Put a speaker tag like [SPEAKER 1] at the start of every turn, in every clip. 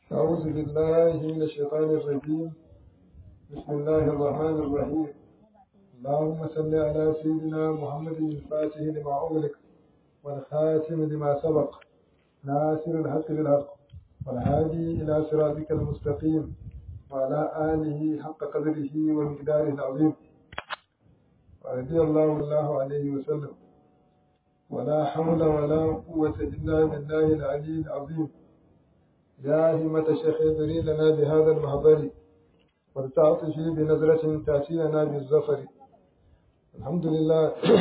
[SPEAKER 1] أعوذ بالله من الشيطان الرجيم بسم الله الرحمن الرحيم اللهم صل على سيدنا محمد الفاتح لما أغلق والخاتم لما سبق ناصر الحق بالحق والهادي إلى صراطك المستقيم وعلى آله حق قدره ومقداره العظيم ورضي الله الله عليه وسلم ولا حول ولا قوة إلا بالله العلي العظيم يا همة الشيخ ادري لنا بهذا المحضر ولتعطفي بنظرة تأتي لنا بالظفر الحمد لله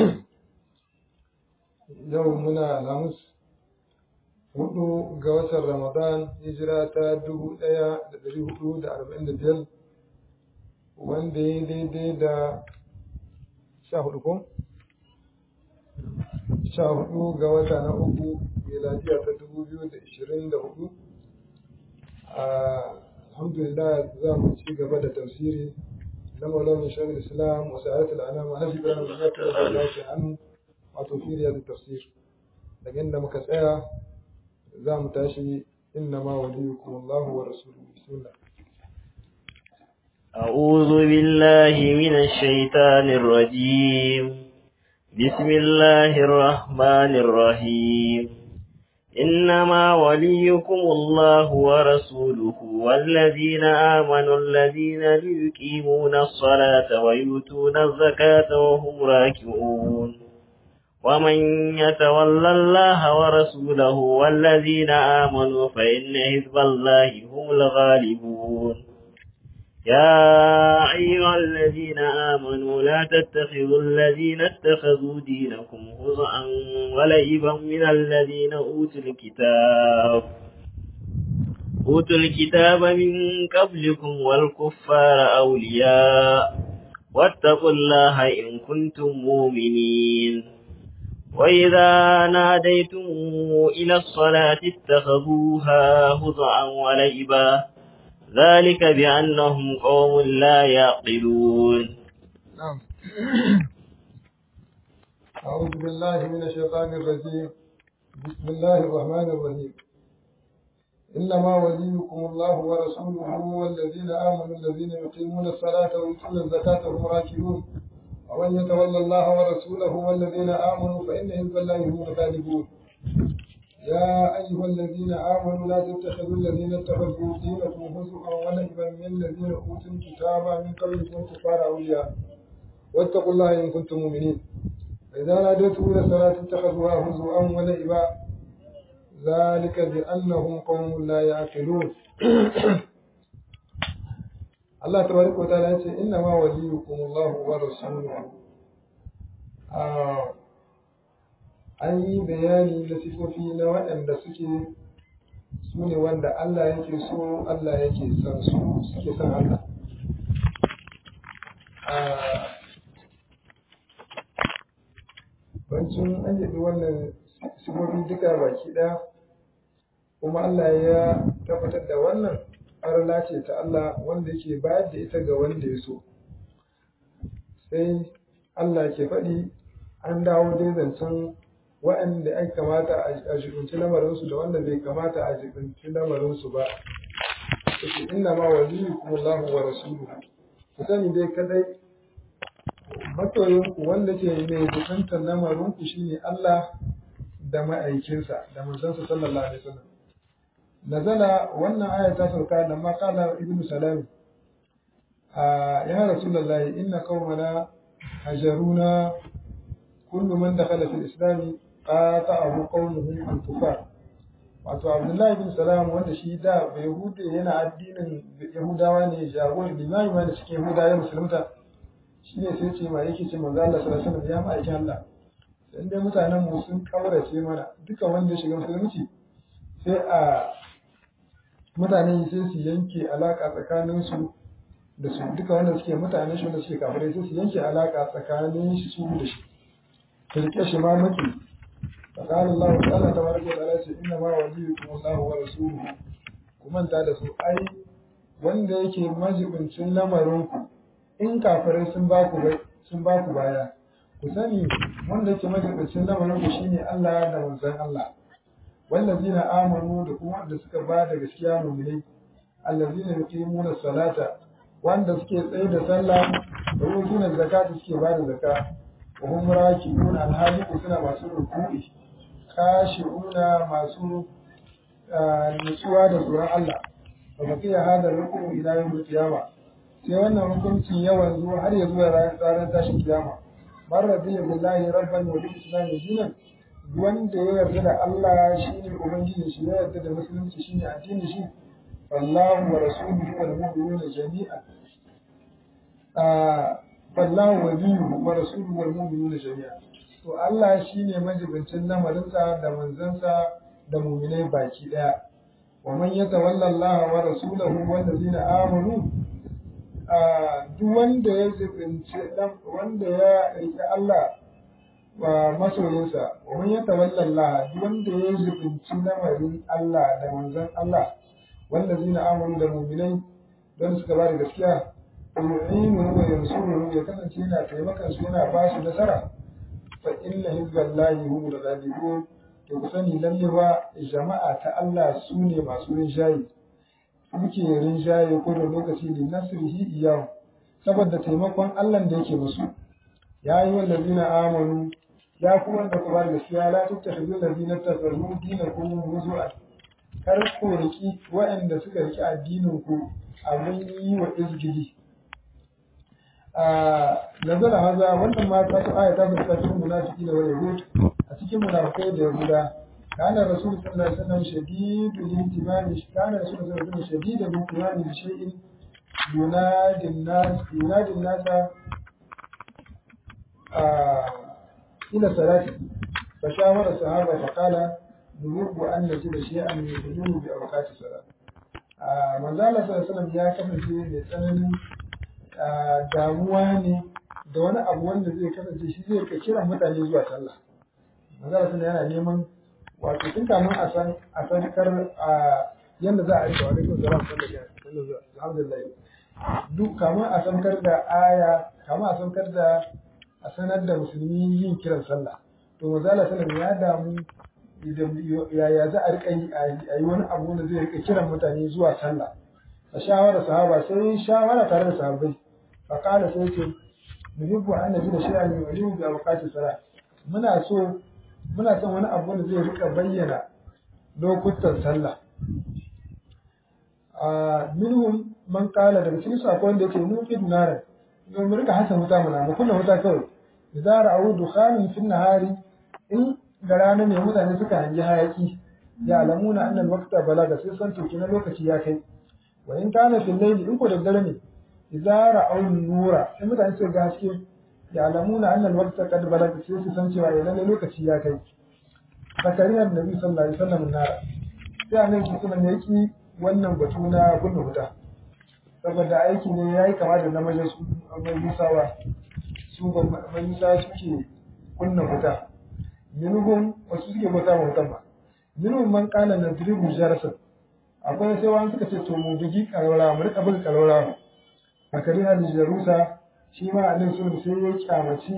[SPEAKER 1] يومنا الأمس hudu ga watan Ramadan hijira ta dubu ɗaya da ɗari hudu da arba'in da biyar wanda ya daidai da sha hudu ko? sha hudu ga wata na uku miladiya ta dubu biyu da ishirin da hudu alhamdulillah za mu ci gaba da tafsiri na maulana shahid islam wa sa'adatul anam wa nafi ibrahim bin yakub da lafi an wato fi da tafsir daga inda muka tsaya za mu tashi inna ma waliyukum Allah wa rasuluhu bismillah
[SPEAKER 2] أعوذ بالله من الشيطان الرجيم بسم الله الرحمن الرحيم إنما وليكم الله ورسوله والذين آمنوا الذين يقيمون الصلاة ويؤتون الزكاة وهم راكعون ومن يتولى الله ورسوله والذين آمنوا فإن حزب الله هم الغالبون يا أيها الذين آمنوا لا تتخذوا الذين اتخذوا دينكم هزءا ولعبا من الذين أوتوا الكتاب أوتوا الكتاب من قبلكم والكفار أولياء واتقوا الله إن كنتم مؤمنين وإذا ناديتم إلى الصلاة اتخذوها هزءا ولعبا ذلك بأنهم قوم لا يعقلون
[SPEAKER 1] نعم أعوذ بالله من الشيطان الرجيم بسم الله الرحمن الرحيم إنما وليكم الله ورسوله والذين آمنوا الذين يقيمون الصلاة ويؤتون الزكاة وهم راكعون ومن يتولى الله ورسوله والذين آمنوا فإن حزب الله هم الغالبون يا أيها الذين آمنوا لا تتخذوا الذين اتخذوا دينكم هزوا ولعبا من الذين أوتوا الكتاب من قبلكم كفار أولياء واتقوا الله إن كنتم مؤمنين فإذا ناديتم إلى الصلاة اتخذوها هزوا ولعبا ذلك بأنهم قوم لا يعقلون الله تبارك وتعالى يقول إنما وليكم الله ورسوله آه an yi bayani na sifofi na waɗanda suke su ne wanda Allah yake so Allah yake son su suke son Allah bancin an yi wannan sifofi duka baki ɗaya kuma Allah ya tabbatar da wannan arla ce ta Allah wanda yake bayar da ita ga wanda ya so sai Allah ke faɗi an dawo dai zancen waɗanda ya kamata a jibinci lamarinsu da wanda bai kamata a jibinci lamarinsu ba. Suke inna ma waliyu kuma Allah wa rasuluhu. Ku sani dai kadai masoyinku wanda ke mai jibintar lamarinku shine Allah da ma'aikinsa da manzansa sallallahu alaihi wasallam. Nazala wannan aya ta sauka da maqala ibnu salam ya rasulullahi inna qaumana hajaruna kullu man dakhala fil islam qata'ahu qawmuhu al-kufar wato Abdullahi bin Salam wanda shi da bai hude yana addinin Yahudawa ne jagor limami ma da cikin Yahudawa ya musulunta shi ne sai ce ma yake ce manzo Allah sallallahu alaihi wasallam ya ma'aikin Allah dan dai mutanen mu sun kaurace mana duka wanda ya shiga musulunci sai a mutane sai su yanke alaka tsakanin su da su duka wanda suke mutanen shi wanda suke kafirai sai su yanke alaka tsakanin shi su da shi rike shi ma maki فقال الله تعالى تبارك وتعالى إنما وليكم الله ورسوله kuma ta da su ai wanda yake majibincin lamarinku in kafirai sun ba ku sun ba ku baya ku sani wanda yake majibincin lamarinku shine Allah da manzon Allah wallazina amanu da kuma wanda suka ba da gaskiya mu'minai allazina yuqimuna salata wanda suke tsaye da sallah da yutuna zakata suke ba da zakka wa hum raki'un alhali suna masu ruku'i khashi'una masu nutsuwa da tsoron Allah wa baqiya hada ruku'u ila yawm al-qiyamah sai wannan hukuncin yawan zuwa har ya zuwa ranar tashin kiyama man radiya billahi rabban wa bil islam dinan wanda ya yarda da Allah shine ubangiji shi ya yarda da musulunci shine addini shi wallahu wa rasuluhu wal mu'minuna jami'an ah wallahu waliyuhu wa rasuluhu wal mu'minuna jami'an to Allah shine majibincin lamarinsa da manzansa da mu'minai baki daya wa man yatawalla Allah wa rasulahu wal ladina amanu duk wanda ya zubinci wanda ya riƙe Allah wa masoyinsa wani ya tawalla Allah duk wanda ya zubinci lamarin Allah da manzon Allah wanda zina amuru da mu'minai don suka ba da gaskiya yu'inu wa yansuru ya kasance yana taimakon su yana ba su nasara fa inna hizballahi humul ghalibun to ku sani lalle ba jama'a ta Allah su ne masu rinjaye muke rinjaye ko da lokaci ne nasrihi iyahu saboda taimakon Allah da yake musu ya yi wallazina amanu ya ku wanda ku bar gaskiya la tattakhidhu allazina tafarru dinakum huzuan kar ku riki waɗanda suka riki addinin ku abin yi wa izgili a nazara haza wannan ma ta aya ta fuska cikin munafiki da wani yahud a cikin munafikai da yahuda كان الرسول صلى الله عليه وسلم شديد الاهتمام كان الرسول صلى الله عليه وسلم شديد الاهتمام بشيء ينادي الناس ينادي الناس آه إلى الصلاة فشاور الصحابة فقال نريد أن نجد شيئا يدلون بأوقات الصلاة آه من زال صلى الله عليه وسلم يا كفن في مثلا damuwa ne da wani abu wanda zai kasance shi zai ka kira mutane zuwa sallah manzala sun yana neman wato tun kamun a san a san kar a yanda za a rika wa alaikum salam alhamdulillah duk kamun a san kar da aya kamun a san kar da a sanar da musulmi yin kiran sallah to manzala sallam ya damu yaya za a rika yi a yi wani abu wanda zai rika kiran mutane zuwa sallah a shawara sahaba sai shawara tare da sahabbai fa kana sai ce nuhibbu an najida shay'an yu'limu bi awqati salat muna so muna son wani abu da zai rika bayyana lokutan sallah a minhum man kala daga cikin su akwai wanda yake mun fi narin don mu rika hasa wuta muna mu kunna wuta kawai idza ra'u dukhanin fi nahari in da rana ne mutane suka hangi hayaki ya alamuna annal waqta balaga sai san to na lokaci ya kai wa in kana fil layli in ko da dare ne idza ra'u nura in mutane suka ga haske ya'lamuna anna al-waqta qad balaga sai su san cewa lalle lokaci ya kai zakariya annabi sallallahu alaihi wasallam na sai annabi sallallahu alaihi wasallam yaki wannan batu na kunna wuta saboda aiki ne yayi kama da namiji su majusawa su ba majusa suke kunna wuta minhum wasu suke bauta ma wutan ba minhum man qala nadribu jarasa akwai sai wani suka ce to mu bugi karwara mu rika buga karwara zakariya da jarusa shi ma annabi sun sai ya kyamaci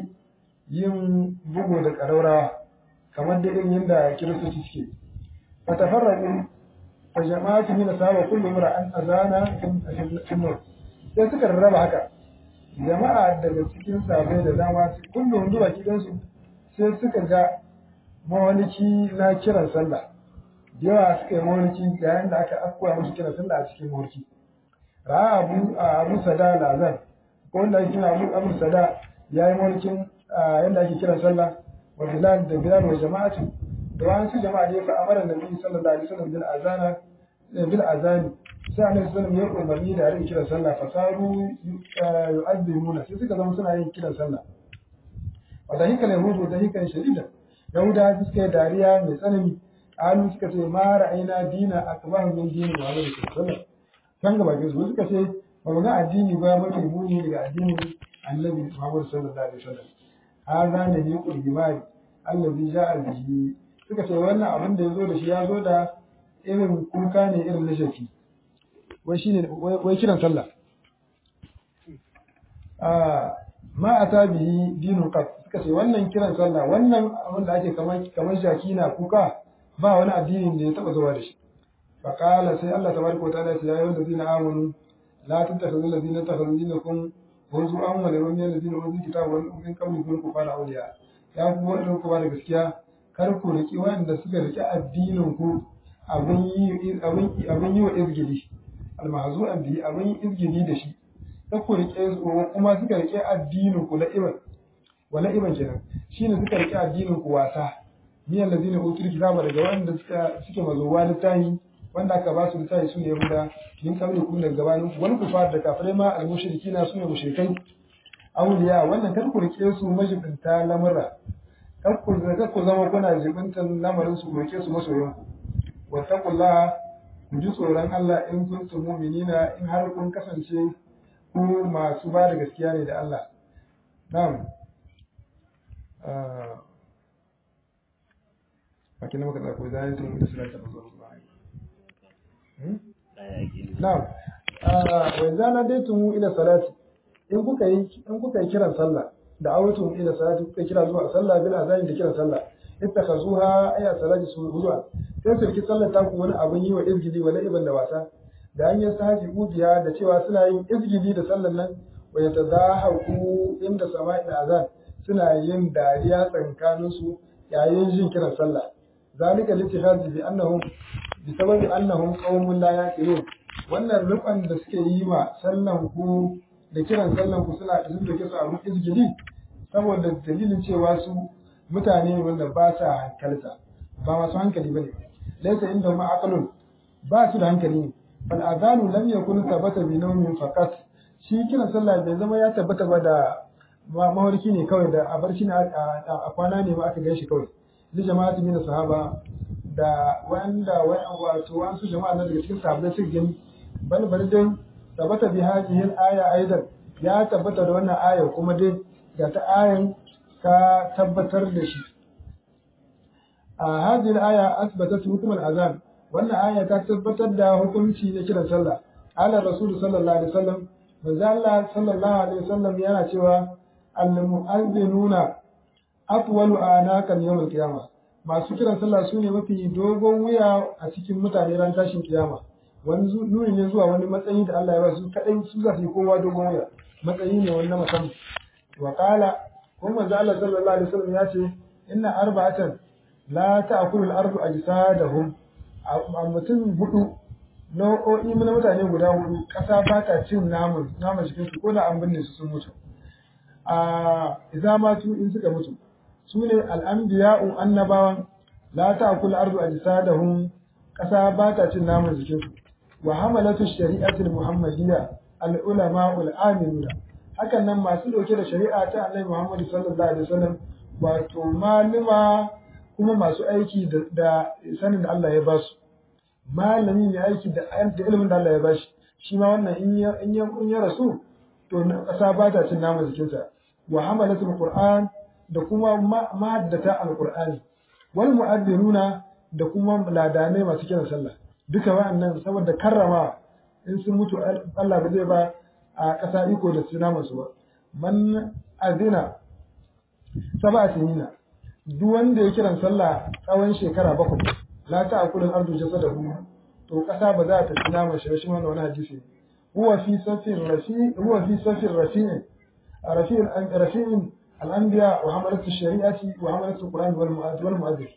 [SPEAKER 1] yin bugu da ƙaraurawa kamar da irin yadda kiristoci suke fa tafarraqu fa jama'atu min asaba kullu mar'an azana fi nur sai suka rarraba haka jama'a daga cikin sabai da dama kullum zuwa gidansu sai suka ga mawaliki na kiran sallah yawa suka yi mawaliki yayin da aka akkoya musu kiran sallah a cikin mawaliki ra'a abu abu sada lazar ko wanda ake kira Abu Abu Sada ya yi mulkin yadda ake kira sallah wa Bilal da Bilal wa jama'atu da wani su jama'a da ya fa amara Nabi sallallahu alaihi wasallam bil azana bil azani sai Annabi sallallahu alaihi wasallam ya umarni da yin kiran sallah fasaru yu'azzimuna sai suka zama suna yin kiran sallah wa dahika yahudu dahikan shadida yahuda suka yi dariya mai tsanani alu suka ce ma ra'ayina dina akbar min dini Muhammad sallallahu alaihi wasallam kan gaba su suka ce ba mu ga addini ba mafi muni daga addinin annabi Muhammad sallallahu alaihi wasallam hadha ne ne qur'ani allazi ja'a bihi suka ce wannan abin da yazo da shi ya zo da irin kuka ne irin na shafi wai shine wai kiran sallah ah ma ata bihi dinu qat suka ce wannan kiran sallah wannan abin da ake kamar kamar shaki na kuka ba wani addinin da ya taba zuwa da shi fa qala sai Allah tabaraka wa ta'ala ya yi wallazina amanu la tattakhidhu allazina takhadhu dinakum huzuwan wa lam yalzina uzu kitaba wal min qablikum kufara awliya ya ku wanda ku ba da gaskiya kar ku riki wanda suka riki addinin ku abin yi abin abin yi wa izgili almahzu'an bi abin izgili da shi kar ku rike su kuma suka rike addinin ku la'iban wa la'iban kenan shine suka rike addinin ku wasa ni allazina utul kitaba daga wanda suka suke mazowa littahi wanda aka ba su littafi su ne yahuda min kabli kun daga gabanin wani kufar da kafirai ma al-mushriki na su ne mushrikai awliya wannan kar ku rike su majibinta lamura kar ku kar ku zama kuna jibintan lamarin su ku rike su masoyan ku wattaqullaha ku ji tsoron Allah in kuntum mu'minina in har kun kasance ku masu ba da gaskiya ne da Allah na'am Makin muka tsako zai tun da sura ta zo Na'am. wa idza nadaytum ila salati in kuka yi in kuka yi kiran sallah da awtum ila salati kuka kira zuwa sallah bil azani da kiran sallah ittakhazuha aya salati su zuwa sai su ki sallar ta ku wani abun yi wa izgidi wala ibn da wasa da an yi sahaji ubiya da cewa suna yin izgidi da sallar nan wa yatadahaku inda sama'i azan suna yin dariya tsakanin su yayin jin kiran sallah zalika litihadi bi annahum bi sababi annahum qaumun la yaqilun wannan rufan da suke yi ma sallan ku da kiran sallan ku suna sun da kisa abin izgili saboda dalilin cewa su mutane ne wanda ba sa hankalta ba masu hankali bane laysa inda ma aqlun ba su da hankali ne fal adanu lam yakun tabata bi nawmin faqat shi kiran sallah bai zama ya tabbata ba da mawarki ne kawai da a barci ne a kwana ne ma aka gaishe kawai li jama'ati min sahaba da wanda wato wasu jama'a na daga cikin sahabbai suka gani bal bal dai tabbata bi hadhihi al-aya aidan ya tabbata da wannan aya kuma dai ga ta ayan ka tabbatar da shi a hadhihi al-aya asbatat hukm al-azan wannan aya ta tabbatar da hukunci na kiran sallah ala rasul sallallahu alaihi wasallam manzo Allah sallallahu alaihi wasallam yana cewa al-mu'azzinuna atwalu anaqan yawm al-qiyamah masu kiran sallah su ne mafi dogon wuya a cikin mutane ran tashin kiyama wani nuni ne zuwa wani matsayi da Allah ya ba su kadai su za su yi kowa dogon wuya matsayi ne wani musamman wa qala kuma manzo Allah sallallahu alaihi wasallam ya ce inna arba'atan la ta'kulu al-ardu ajsadahum a mutum hudu nau'o'i na mutane guda hudu kasa ba ta cin namun namun jikin su ko da an binne su sun mutu a idza matu in suka mutu su ne al'ambiya'un annabawan la ta'kul ardu ajsadahum ƙasa ba ta cin naman jikinsu wa hamalatu shari'atul muhammadiyya al-ulama al-aminuna hakan nan masu dauke da shari'a ta annabi Muhammad sallallahu alaihi wasallam wato maluma kuma masu aiki da sanin da Allah ya ba su malami ne aiki da ilimin da Allah ya ba shi shi ma wannan in ya in ya rasu to ƙasa ba ta cin naman jikinsa wa hamalatul qur'an da kuma mahaddata alqur'ani wal mu'addinuna da kuma ladanai masu kiran sallah duka wa'annan saboda karrama in sun mutu Allah ba zai ba a ƙasa iko da suna masu ba man azina saba sinina duk wanda ya kiran sallah tsawon shekara bakwai la ta akulun ardu jasadahu to ƙasa ba za ta ci naman shi shi wannan wani hadisi huwa fi safin rafi huwa fi safin rafi'in rafi'in rafi'in الأنبياء وحملة الشريعة وحملة القرآن والمؤذن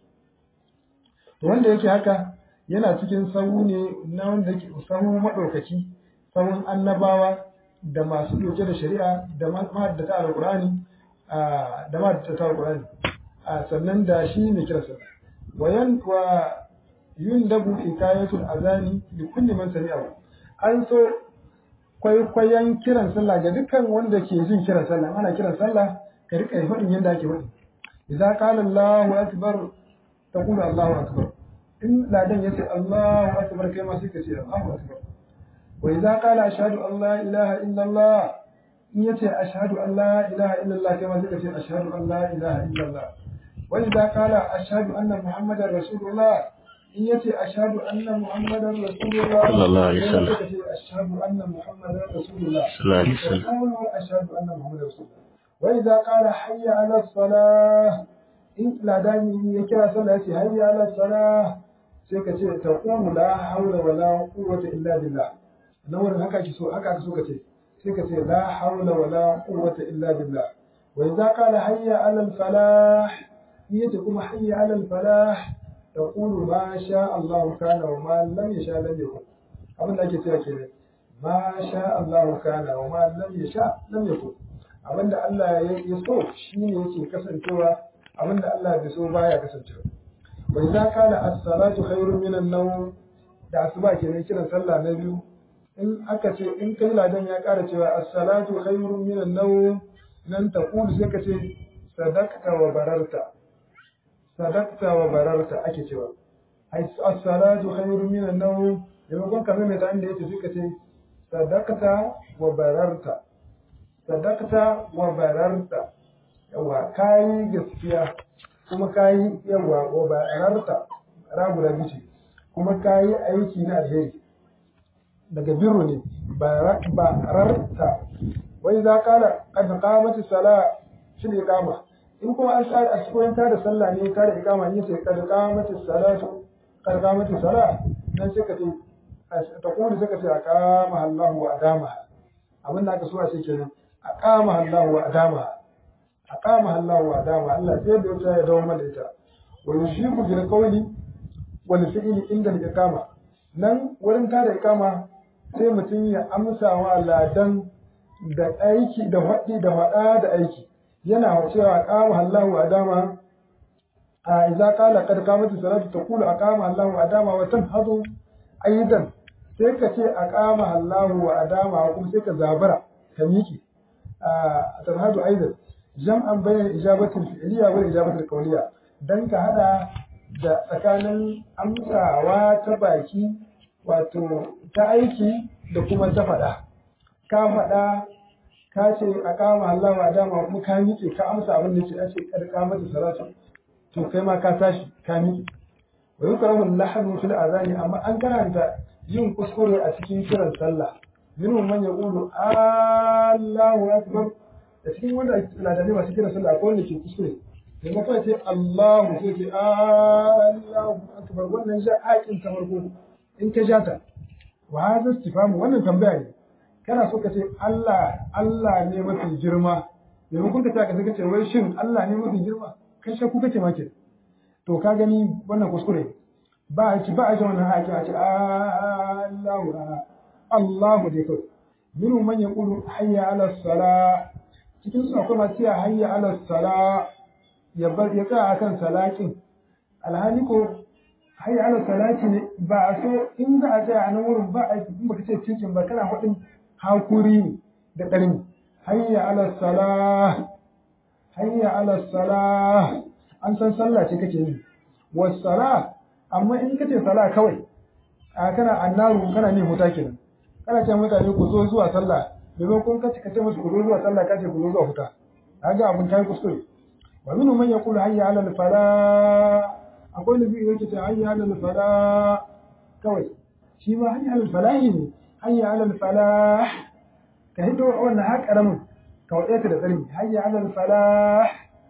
[SPEAKER 1] to wanda yake haka yana cikin sahu ne na wanda yake sahu madaukaki sahun annabawa da masu doke da shari'a da mahaddata alqur'ani da mahaddata alqur'ani sannan da shi ne kira sa wayan wa yundabu hikayatul azani li kulli man sami'a an so kwaikwayon kiran sallah ga dukkan wanda ke jin kiran sallah ana kiran sallah ka rika yi faɗin yadda ake faɗi idza qala Allahu akbar taqulu Allahu akbar in ladan yace Allahu akbar kai ma sai ka ce Allahu akbar wa idza qala ashhadu an la ilaha illa Allah in yace ashhadu an la ilaha illa Allah kai ma sai ka ce ashhadu an la ilaha illa Allah wa idza qala ashhadu anna muhammadar rasulullah in yace ashhadu anna muhammadar rasulullah
[SPEAKER 2] sallallahu alaihi wasallam
[SPEAKER 1] sai ka ce ashhadu anna muhammadar rasulullah
[SPEAKER 2] sallallahu alaihi wasallam
[SPEAKER 1] ashhadu anna muhammadar rasulullah وإذا قال حي على الصلاة in ladani ya kira sallah ya ce hayya ala salah sai ka ce taqulu la hawla wala quwwata illa billah nan wurin haka ki so haka ka so ka ce sai ka ce la hawla wala quwwata illa billah wa idza qala hayya ala al falah yace kuma hayya ala al falah taqulu ma sha Allah kana wa ma lam yasha lam yakun abin da ake cewa kenan ma sha Allah kana wa ma lam yasha lam yakun abin da Allah ya so shine yake kasancewa abin da Allah bai so baya kasancewa wa idza qala as-salatu khairun minan nawm da asuba kenan kiran sallah na biyu in aka ce in kai ladan ya ƙara cewa as-salatu khairun minan nawm nan ta kulu sai ka ce sadaqta wa bararta sadaqta wa bararta ake cewa ai as-salatu khairun minan nawm maimakon ka mai da inda yace sai ka ce sadaqta wa bararta sadaqta wa bararta yawa kai gaskiya kuma kayi yawa wa bararta rabu da bice kuma kayi aiki na alheri daga birru ne bararta wai za kala kad qamati sala fil iqama in kuma an tsara a cikin da sallah ne ta da iqama ne sai kad qamati salatu kad qamati sala dan sai ka ce ta kuma sai ka ce aqama Allahu wa adama abin da aka so a ce kenan aqama Allahu wa adama aqama Allahu wa adama Allah sai da ya ya dawo mana ita wa yushiku bil qawli wal fi'li inda al-iqama nan wurin tada iqama sai mutum ya amsa wa ladan da aiki da faɗi da faɗa da aiki yana cewa aqama Allahu adama a idza qala qad qamat salatu taqulu aqama Allahu adama wa tanhadu aidan sai ka ce aqama Allahu wa adama kuma sai ka zabara ka miki a tanhadu aidan jam'an bayan ijabatul fi'liya wa ijabatul qawliya dan ka hada da tsakanin amsawa ta baki wato ta aiki da kuma ta faɗa ka faɗa ka ce a kama Allah wa dama kuma ka miƙe ka amsa abin da ke a ce karka mata salatu to kai ma ka tashi ka miƙe wa yukrahu lahadu fil azani amma an karanta yin kuskure a cikin kiran sallah minhum man yaqulu Allahu akbar da cikin wanda ladani masu kiran sallah akwai wanda ke kuskure maimakon ce Allahu sai ce Allahu akbar wannan ja haƙin ta farko in ka ja ta wa hadha istifamu wannan tambaya ne kana so ka ce Allah Allah ne mafi girma maimakon ka ce ka ce wai shin Allah ne mafi girma kai shakku kake ma ke to ka gani wannan kuskure ba a ci ba a ji wannan haƙi a ce Allahu Allahu dai kawai minu man yaqulu hayya ala sala cikin su akwai masu ya hayya ala sala ya bar ya tsaya akan salakin alhali ko hayya ala salati ne ba a so in za a tsaya a nan wurin ba a in baka ce cikin ba kana faɗin hakuri ne da ƙarni hayya ala salah hayya ala salah an san sallah ce kake yi was sala amma in kace sala kawai a kana annaru kana ne huta kenan kana ce mutane ku zo zuwa sallah maimakon ka ce kace musu ku zo zuwa sallah kace ku zo zuwa huta kaga abun kai kuskure wa minhum man yaqulu hayya ala al falah akwai nabi yake ce hayya ala al falah kawai shi ma hayya ala al falahi ne hayya ala al falah ka hito wannan ha karamin ka wade ta da tsarki hayya ala al falah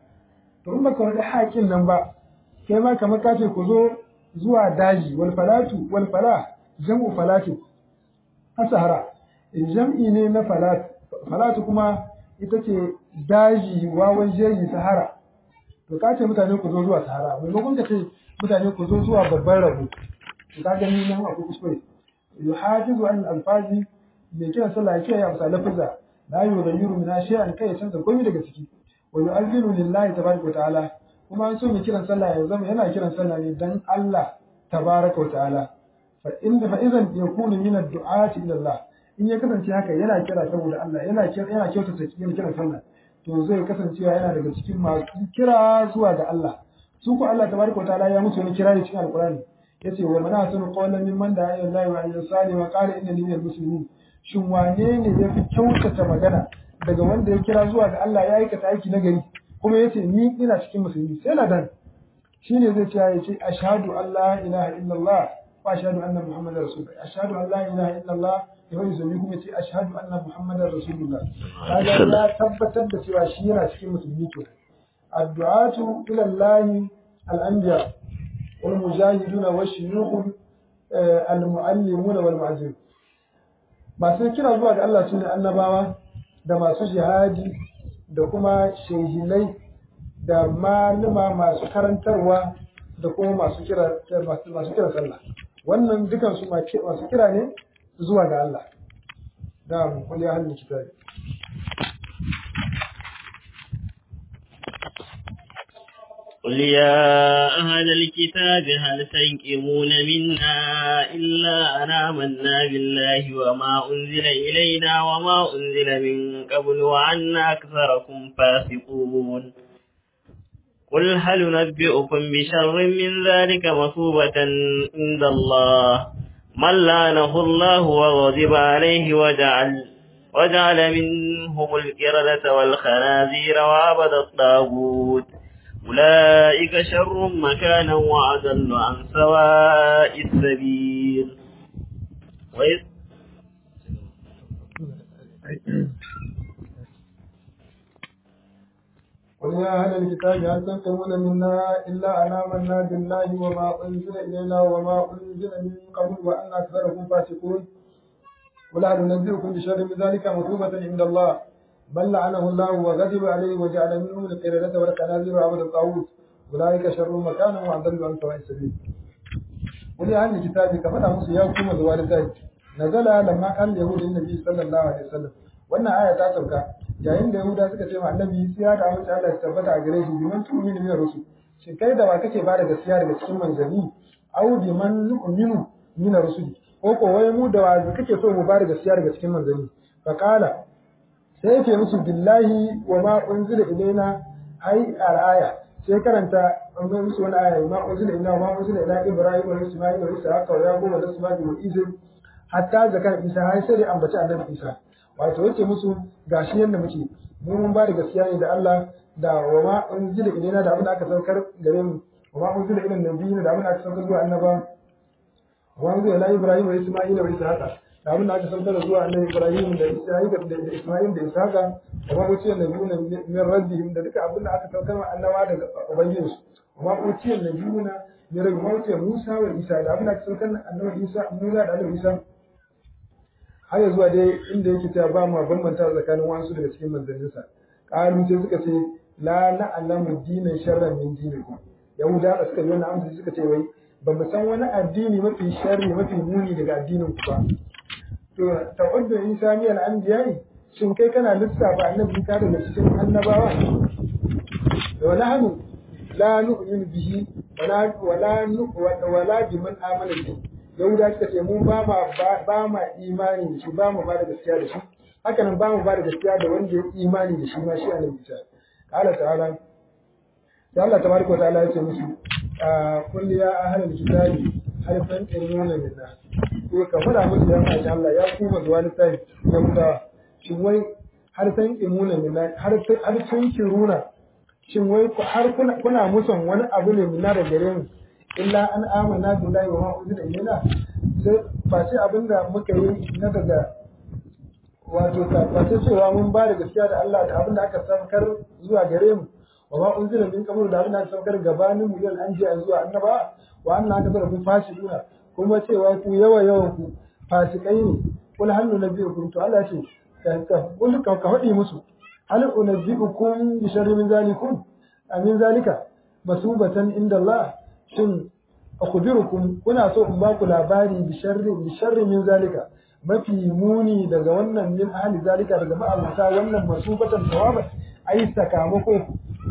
[SPEAKER 1] to in baka wade haƙin nan ba kai ma kamar ka ce ku zo zuwa daji wal falatu wal falah jam'u falatu asahara jam'i ne na falatu falatu kuma ita ce daji wawan jeji sahara to ka ce mutane ku zo zuwa sahara maimakon ka ce mutane ku zo zuwa babban rabo to ka gani nan akwai kuskure yuhafizu an alfazi mai kiran sallah ya kiyaye amsa lafiza la yughayyiru min shay'an kai ya canza komai daga ciki wa yu'azzinu lillahi tabaraka wa ta'ala kuma an so mai kiran sallah ya zama yana kiran sallah ne dan Allah tabaraka wa ta'ala fa inda fa idan yakunu min ad-du'ati ila Allah in ya kasance haka yana kira saboda Allah yana kira yana kyautata cikin kiran sallah to zai kasancewa yana daga cikin masu kira zuwa ga Allah su ko Allah tabaraka wa ta'ala ya musu wani kirari cikin alqur'ani yace wa man ahsanu qawlan mimman da'a ila Allah wa amila salihan wa qala innani minal muslimin shin wane ne yafi kyautata magana daga wanda ya kira zuwa ga Allah ya aikata aiki na gari kuma yace ni ina cikin musulmi sai ladan shine zai ce ya ce ashhadu an la ilaha illallah wa ashhadu anna muhammadar rasulullah ashhadu an la ilaha illallah ya wani zumi kuma ce ashhadu anna muhammadar rasulullah kaga ya tabbatar da cewa shi yana cikin musulmi to addu'atu ila Allah al-anbiya wal mujahiduna wa shuyukh al-muallimun wal mu'azzin masu kira zuwa ga Allah sune annabawa da masu jihadi da kuma shehinai da malama masu karantarwa da kuma masu kira masu kira sallah wannan dukan su masu kira ne zuwa ga Allah da mu kulli ahlul kitabi
[SPEAKER 2] قل يا أهل الكتاب هل تنكمون منا إلا أن آمنا بالله وما أنزل إلينا وما أنزل من قبل وأن أكثركم فاسقون قل هل ننبئكم بشر من ذلك مثوبة عند الله من لعنه الله وغضب عليه وجعل وجعل منهم القردة والخنازير وعبد الطاغوت أولئك شر مكانا وأضل عن سواء السبيل وإذ
[SPEAKER 1] قل يا أهل الكتاب هل تنقمون منا إلا أن آمنا بالله وما أنزل إلينا وما أنزل من قبل وأن أكثركم فاسقون قل هل ننبئكم بشر من ذلك مثوبة عند الله بل لعنه الله وغضب عليه وجعل منهم القردة والخنازير وعبد الطاغوت أولئك شر مكانا وأضل عن سواء السبيل قل يا أهل الكتاب كفر موسى يا حكومة الوالدين نزل لما قال اليهود النبي صلى الله عليه وسلم wannan aya ta sauka yayin da Yahuda suka ce wa Annabi sai ya da amince Allah ya tabbata a gare shi biman tu'minu min rusul shin kai da ba kake ba da gaskiya daga cikin manzanni au biman nu'minu min rusul ko ko wai mu da wa kake so mu ba da gaskiya daga cikin manzanni fa qala sai yake musu billahi wa ma unzila ilaina ai al-aya sai karanta an ga musu wani aya ma unzila ilaina wa ma unzila ila ibrahim wa isma'il wa ishaqa wa yaqub wa isma'il wa isa hatta zakar isa har sai ambaci annabi isa wato yace musu gashi yanda muke mu mun ba da gaskiya ne da Allah da wa ma unzila ilaina da abin da aka saukar gare mu wa ma unzila ila nabiyina da abin da aka saukar zuwa annaba wa unzila ila ibrahim wa isma'il wa ishaqa da abin da aka saukar zuwa annabi ibrahim da isra'ila da isma'il da ishaqa da ma uciyar nabiyuna min rabbihim da duka abin da aka saukar wa annaba daga ubangijinsu wa ma uciyar nabiyuna min rabbihim ma uciyar musa wa isa da abin da aka saukar annabi isa musa da annabi isa har zuwa dai inda yake cewa ba mu bambanta tsakanin wasu daga cikin manzanninsa qalu sai suka ce la na'lamu dinan sharran min dinikum yahuda da suka yi wannan amsa suka ce wai ba mu san wani addini mafi sharri mafi muni daga addinin ku ba to ta'uddu isa min al-anbiya shin kai kana lissafa annabi ka daga cikin annabawa wa nahnu la nu'minu bihi wala wala wala biman amana bihi yahuda suka ce mu ba ma ba ma imani da shi ba mu ba da gaskiya da shi haka nan ba mu ba da gaskiya da wanda ya imani da shi ma shi annabi Isa qala ta'ala da Allah tabaraka ta'ala ya ce musu kulli ya ahlal kitabi hal tanqimuna minna ko ka fara musu ya ma Allah ya kuma zuwa lissafi ya muta shin wai har tanqimuna minna har har tunkiruna shin wai har kuna kuna muson wani abu ne minna da gare mu illa an amana billahi wa ma unzila ilayna sai ba sai abinda muka yi na daga wato ba sai cewa mun ba da gaskiya da Allah da abinda aka saukar zuwa gare mu wa ma unzila min qabl da abinda aka saukar gabanin mu yau an ji zuwa annaba wa anna aka bar kun fasikuna kuma cewa ku yawa yawan ku fasikai ne kul hal nunabbiukum to Allah ce ka kul ka faɗi musu hal unabbiukum bi sharri min zalikum amin zalika masubatan inda Allah shin akhbirukum kuna so in baku labari bi sharri bi sharri min zalika mafi muni daga wannan min ahli zalika daga ma'abuta wannan masubatan tawaba ai sakamako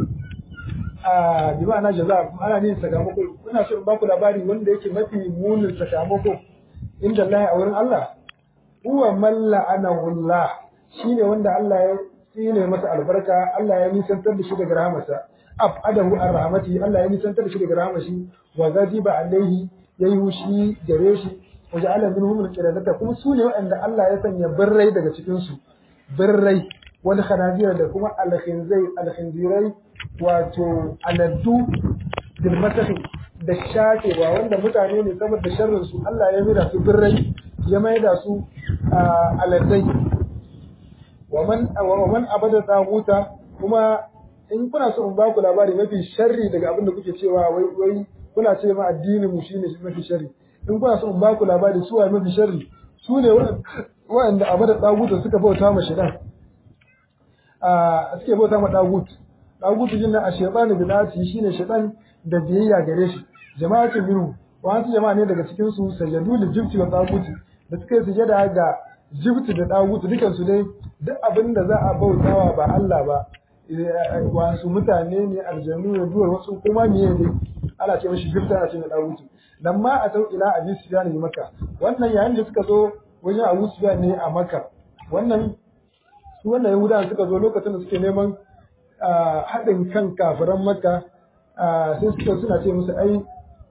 [SPEAKER 1] a bi ma'ana jaza ana ne sakamako kuna so in baku labari wanda yake mafi munin sakamako inda Allah a wurin Allah huwa man la'anahu Allah shine wanda Allah ya tsine masa albarka Allah ya nisantar da shi daga rahamarsa abadahu an rahmati Allah ya nisantar da shi daga rahmar shi wa ghadiba alaihi yayi hushi gare shi wa ja'ala minhum al-qiradata kuma su ne waɗanda Allah ya sanya birrai daga cikin su birrai wal khanazira da kuma al-khinzai al-khinzirai wato aladdu bil masahi da shakewa wanda mutane ne saboda sharrin su Allah ya maida su birrai ya maida su aladdai wa man wa man abada taguta kuma in kuna so in ba ku labari mafi sharri daga abin da kuke cewa wai wai kuna ce ma addinin mu shine mafi sharri in kuna so in ba ku labari su waye mafi sharri su ne waɗanda abu da dagutu suka bauta ma shedan a suke bauta ma dagutu dagutu jin na ashaytanu bidati shine shedan da biyayya gare shi jama'atin minhu wasu jama'a ne daga cikin su sajadu da jibti wa dagutu da suka yi sujada ga jibti da dagutu dukan su dai duk abin da za a bautawa ba Allah ba wasu mutane ne aljanu ne duwar wasu kuma miye ne ana ce mashi jibti ana ce mai dagutu dan ma a tau ila abi sufyan ne maka wannan yayin da suka zo wajen abu sufyan ne a maka wannan su wannan yahudawa suka zo lokacin da suke neman haɗin kan kafiran maka sai suka suna ce musu ai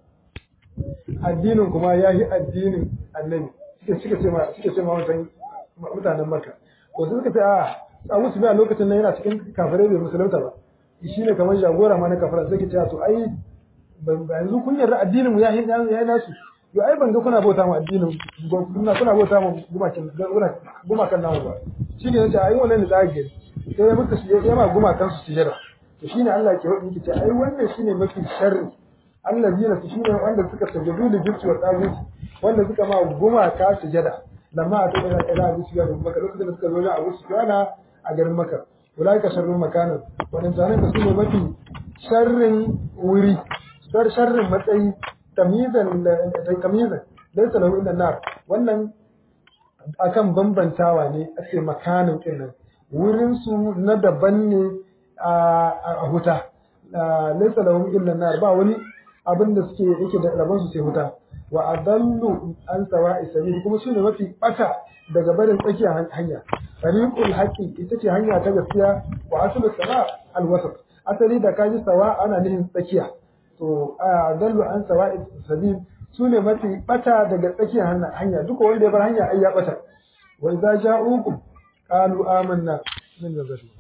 [SPEAKER 1] addinin kuma ya yi addinin annabi suka ce ma suka ce ma mutanen maka ko suka ce a abu sufyan lokacin nan yana cikin kafirai bai musulunta ba shi ne kamar jagora ma na kafara sai ke ce to ai yanzu kun yarda addinin mu ya yi nasu yo ai ban ga kuna bauta mu addinin kuna kuna bauta mu gumakan gumakan namu ba shi ne yace ai wannan ne zage sai muka shi ya ma gumakan su sujada to shine Allah ke wadi yake ce ai wannan shine mafi sharri allazina su shine wanda suka sajadu da jibti wa tagut wanda suka ma gumaka sujada lamma a tabbata ila abu sufyan da maka lokacin da suka zo na abu sufyan a garin maka ulaika sharrun makanan wannan tsarin da su ne mafi sharrin wuri dar sharrin matsayi tamizan tamizan laysa lahu illa nar wannan akan bambantawa ne ake makanin kinnan wurin su na daban ne a huta laysa lahu illa nar ba wani abin da suke yake da rabon su sai huta wa adallu an sawa'i sabil kuma shine mafi bata daga barin tsakiyar hanya tariqul haqqi ita ce hanya ta gaskiya wa aslu sawa al wasat asali da kaji sawa ana nihin tsakiya to a dallu an sawa'i sabil su ne mafi bata daga tsakiyar hanya duka wanda ya bar hanya ai ya bata wa idza ja'ukum qalu amanna min nazari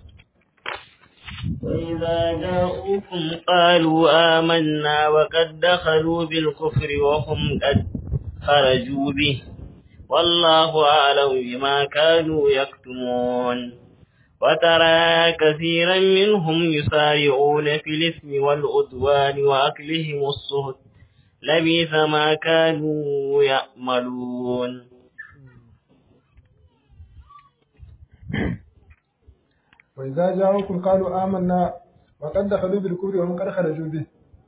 [SPEAKER 2] وإذا جاءوكم قالوا آمنا وقد دخلوا بالكفر وهم قد خرجوا به والله أعلم بما كانوا يكتمون وترى كثيرا منهم يسارعون في الإثم والعدوان وأكلهم السهت لبيث ما كانوا يأملون
[SPEAKER 1] وإذا جاءوكم قالوا آمنا وقد دخلوا بالكفر وهم قد خرجوا به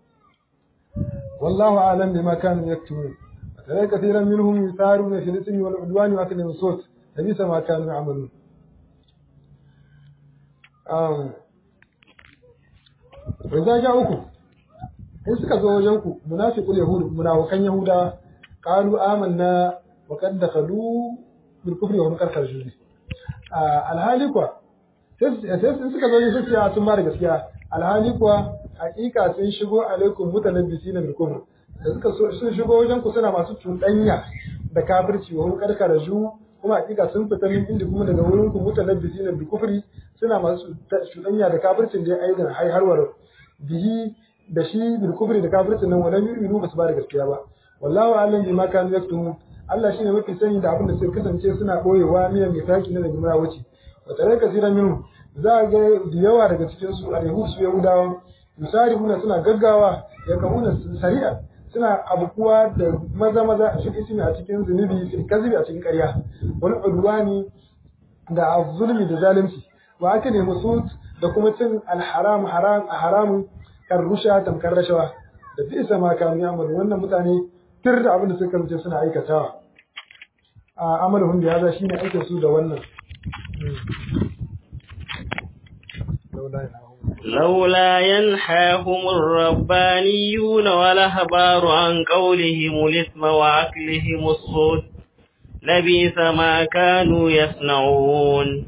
[SPEAKER 1] والله أعلم بما كانوا يكتمون وترى كثيرا منهم يسارعون في الإثم والعدوان وأكلهم السهت لبيث ما كانوا يعملون Wanzu ja uku, in suka zo wajen ku munafiqul yahud munafikan yahuda qalu amanna wa qad dakhalu bil kufri wa hum qad kharaju alhali kuwa sai sun suka zo sun ce sun ba da gaskiya alhali kuwa hakika sun shigo alaikum mutanabbisin bil kufr da suka sun shigo wajen ku suna masu cuɗanya da kafirci wa hum qad kharaju kuma hakika sun fita min inda kuma daga wurin ku mutanabbisin bil kufri suna masu cuɗanya da kafircin da aidan hai harwar bihi da shi bil kufri da kafircin nan wannan yu'minu basu ba da gaskiya ba wallahu a'lam bima kanu yaktumun Allah shine mafi sani da abin da suka kasance suna boyewa miyan mitaki na da jumla wuce wa tare kasira minhu za ga da yawa daga cikin su al-yahud su yahudawa musarifuna suna gaggawa ya kamuna sari'a suna abubuwa da maza maza shi ismi a cikin zunubi fil kazibi a cikin ƙarya wal udwani da zulmi da zalunci wa aka nemi sut da kuma cin alharam haram a haramun karrusha tamkar rashawa da fi isa ma kanu ya'malu wannan mutane tir da abin da suka kasance suna aikatawa a amalhum da yaza shine aikin su da wannan
[SPEAKER 2] لولا ينحاهم الربانيون والأحبار عن قولهم الإثم وأكلهم الصوت لبئس ما كانوا يصنعون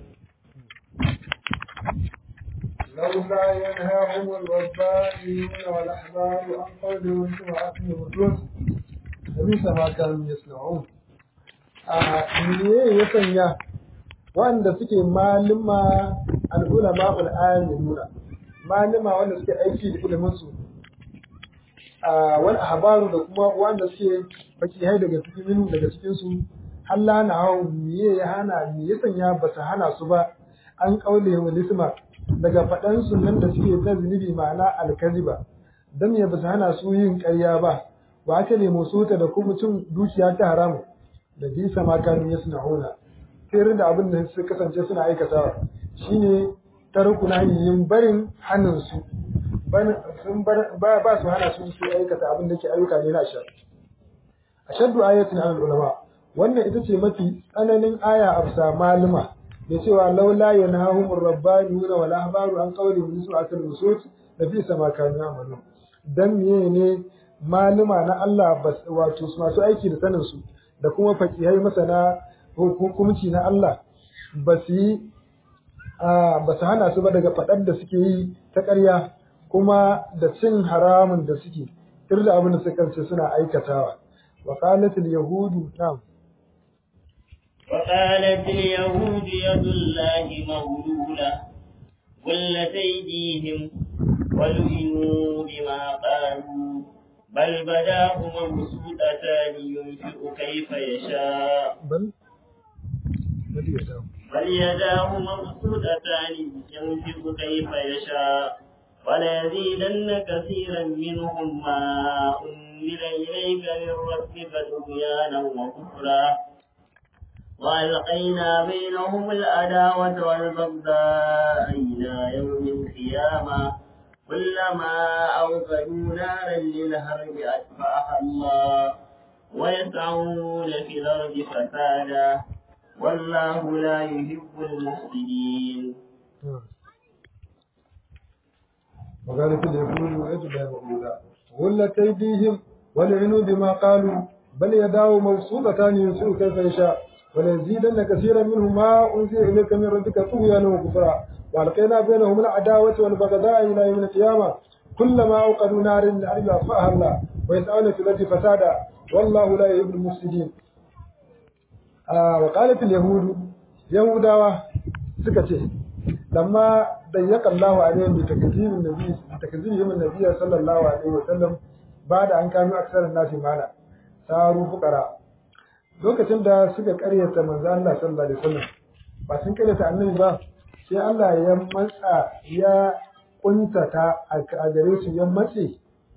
[SPEAKER 1] لولا ينهاهم الربانيون والأحبار عن قولهم الإثم وأكلهم الصوت لبئس ما كانوا يصنعون me ya sanya wanda suke malima al'ulama al'alimuna malima wanda suke aiki da ilimin su wal ahbaru da kuma wanda suke fakihai daga cikin minu daga cikin su halla na hau miye ya hana me ya sanya ba ta hana su ba an kaule wa lisma daga faɗan sunan da suke ta zunubi ma'ana alkaziba dan ya basu hana su yin ƙarya ba wa aka nemo sota da kuma cin dukiya ta haramu da bisa ma kanu yasna'una sai da abin da su kasance suna aikatawa shine tarku yin barin hannun su sun ba su hana su su aikata abin da ke ayyuka ne na shar ashaddu ayatin al ulama wannan ita ce mafi tsananin aya a bisa maluma da cewa laula yanahumur rabbaniyuna wal ahbaru an qawli min su'atil nusut da fi sama kanu amalu dan meye ne maluma na Allah wato masu aiki da sanin su da kuma fakihai masana hukunci na Allah ba su yi ba su hana su ba daga faɗar da suke yi ta ƙarya kuma da cin haramun da suke tir da abin da suka ce suna aikatawa wa qalat al yahudu na'am
[SPEAKER 2] وقالت اليهود يد الله مغلولة غلت أيديهم ولعنوا بما قالوا بل بداه مبسوطتان ينفق كيف يشاء
[SPEAKER 1] بل بل يداه
[SPEAKER 2] بل يداه مبسوطتان ينفق كيف يشاء وليزيدن كثيرا منهم ما أنزل إليك من ربك طغيانا وكفرا وألقينا بينهم العداوة والبغضاء إلى يوم القيامة كلما أوقدوا نارا للهرب أطفأها الله ويسعون في الأرض فسادا والله لا يحب المفسدين
[SPEAKER 1] وقالت اليهود يد الله مغلولة غلت أيديهم ولعنوا بما قالوا بل يداه مبسوطتان ينفق كيف يشاء وليزيدن كثيرا منهم ما أنزل إليك من ربك طغيانا وكفرا وألقينا بينهم العداوة والبغضاء إلى يوم القيامة كلما أوقدوا نار للأرض أطفأها الله ويسعون في الأرض فسادا والله لا يحب المفسدين آه وقالت اليهود يهودا سكتي لما ضيق الله عليهم بتكذيب النبي بتكذيبهم النبي صلى الله عليه وسلم بعد أن كانوا أكثر الناس مالا صاروا فقراء lokacin da suka karyata manzo Allah sallallahu alaihi wasallam ba sun karyata annabi ba sai Allah ya matsa ya kuntata a gare su ya matse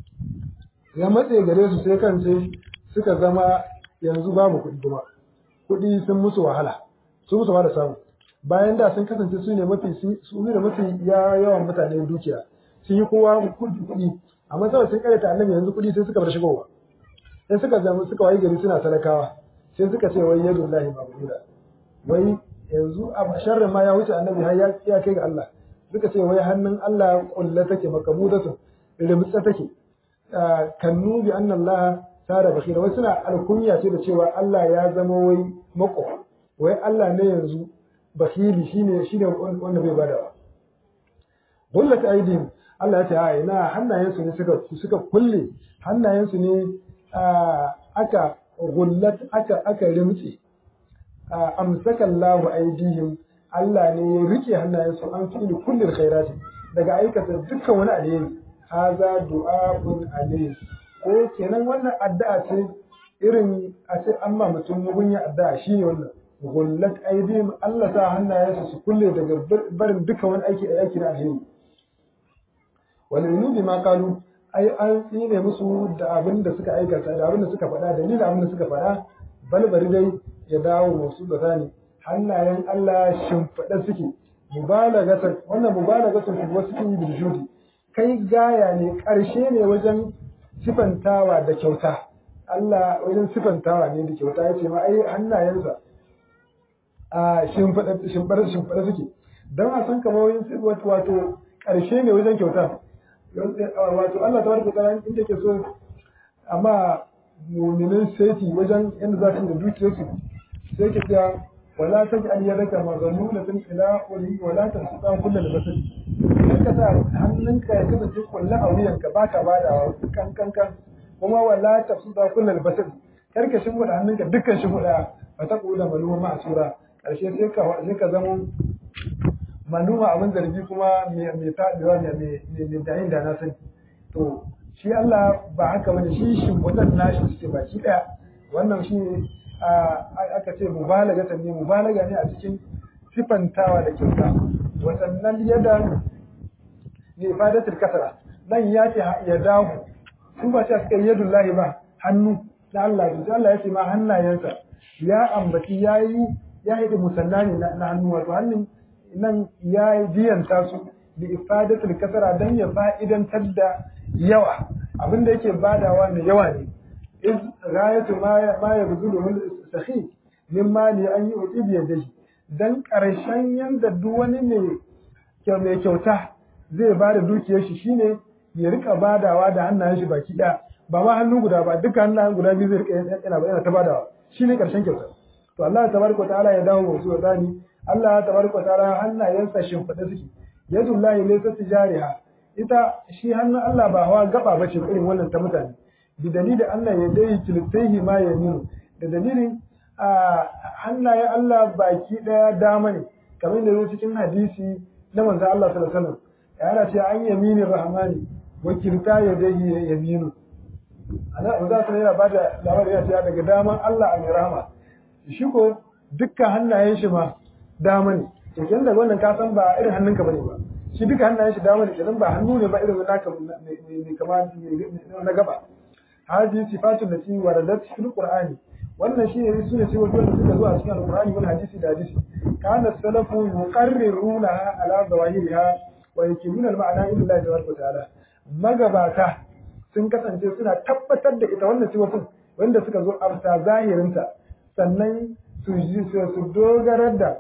[SPEAKER 1] ya matse gare su sai kan sai suka zama yanzu babu kuɗi kuma kuɗi sun musu wahala sun musu wahala samu bayan da sun kasance su ne mafi su ne mafi yawan mutane dukiya sun yi kowa kuɗi amma saboda sun karyata annabi yanzu kuɗi sai suka bar shigowa sai suka zama suka wayi gari suna talakawa sai suka ce wai yadu lahi mabuda wai yanzu a sharrin ma ya wuce annabi har ya kai ga Allah suka ce wai hannun Allah kulla take makabudatu rimtsa take kannu bi anna Allah sara bakira wai suna alkunya ce da cewa Allah ya zama wai mako wai Allah ne yanzu bakili shine shine wanda bai bada ba gullat aidin Allah ya ce a ina hannayensu ne suka suka kulle hannayensu ne aka gullat aka aka rimtse amsaka Allahu aidihim Allah ne ya rike hannayensu an fi kullil khairati daga aikata dukkan wani alheri haza du'a'un alayhi ko kenan wannan addu'a ce irin a ce amma mutum mugunya addu'a shine wannan gullat aidihim Allah sa hannayensu su kulle daga barin dukkan wani aiki aiki na alheri wal yunubi ma qalu ai an tsine musu da abin da suka aikata da abin da suka faɗa dalilin abin da suka faɗa balbari dai ya dawo musu da zani hannayen Allah shimfiɗa suke mubalagatan wannan mubalagatan kuma suke yi biljudi kai gaya ne ƙarshe ne wajen sifantawa da kyauta Allah wajen sifantawa ne da kyauta ya ce ma ai hannayensa a shimfiɗa shimfiɗa shimfiɗa suke don a san kamar wajen wato ƙarshe ne wajen kyauta wato Allah ta warke tsaron inda ke so amma muminin seti wajen yadda za su da dukiyarsu sai ke cewa wala ta ji aliyar raka maganu na tun ila uri wala ta su ɗan kulla da basiri sai ka sa hannunka ya kasance kulla a wuyanka ba ka bada kan kan kan kuma wala ta su ɗan kulla da basiri kar ka shimfiɗa hannunka dukkan shimfiɗa ba ta ƙula maluma ma a sura ƙarshe sai ka sai ka zama manuma abin zargi kuma mai taɗewa mai dayin da na sani to shi Allah ba haka bane shi shimfiɗan nashi suke baki ɗaya wannan shi aka ce mubalaga ne mubalaga ne a cikin sifantawa da kyauta wasannan yadda bi ifadatul kasra nan ya ce ya dahu su ba ta suka yadullahi ba hannu na Allah to Allah ya ce ma hannayensa ya ambaci yayi ya yi musanna ne na hannu wato hannun nan ya yi biyanta su bi ifadatul kasara dan ya fa'idantar da yawa abinda yake badawa ne yawa ne iz ghayatu ma ma yabzulu min sahi min mali an yi bi yadihi dan karshen yanda duk wani mai mai kyauta zai bada dukiyar shi shine ya rika badawa da hannayen shi baki daya ba ma hannu guda ba duka hannayen guda biyu zai rika yana yana ta badawa shine karshen kyauta to Allah tabaraka wa ta'ala ya dawo wasu wa zani Allah tabaraka wa ta'ala hannayensa shimfiɗe suke yadullahi laysa tijariha ita shi hannun Allah ba hawa gaba bace irin wannan ta mutane bi dalilin Allah ya dai kiltaihi ma yaminu da dalilin hannayen Allah baki daya dama ne kamar da yake cikin hadisi na manzo Allah sallallahu alaihi wasallam yana ce an yamini rahmani wa kilta yadayhi yaminu ana manzo sallallahu yana bada labarin ya ce daga daman Allah a mai rahama shi ko dukkan hannayen shi ma dama ne to kin da wannan ka san ba irin hannunka bane ba shi duka hannayen shi dama ne kenan ba hannu ne ba irin naka ne kama na gaba hadi sifatu lati waradat fil qur'ani wannan shi ne sune sai wanda suka zo a cikin alqur'ani wal hadisi da hadisi kana salafu yuqarriruna ala zawahiriha wa yakimuna al ma'ana illa Allah tabaraka ta'ala magabata sun kasance suna tabbatar da ita wannan sifofin wanda suka zo a zahirinta sannan su su dogarar da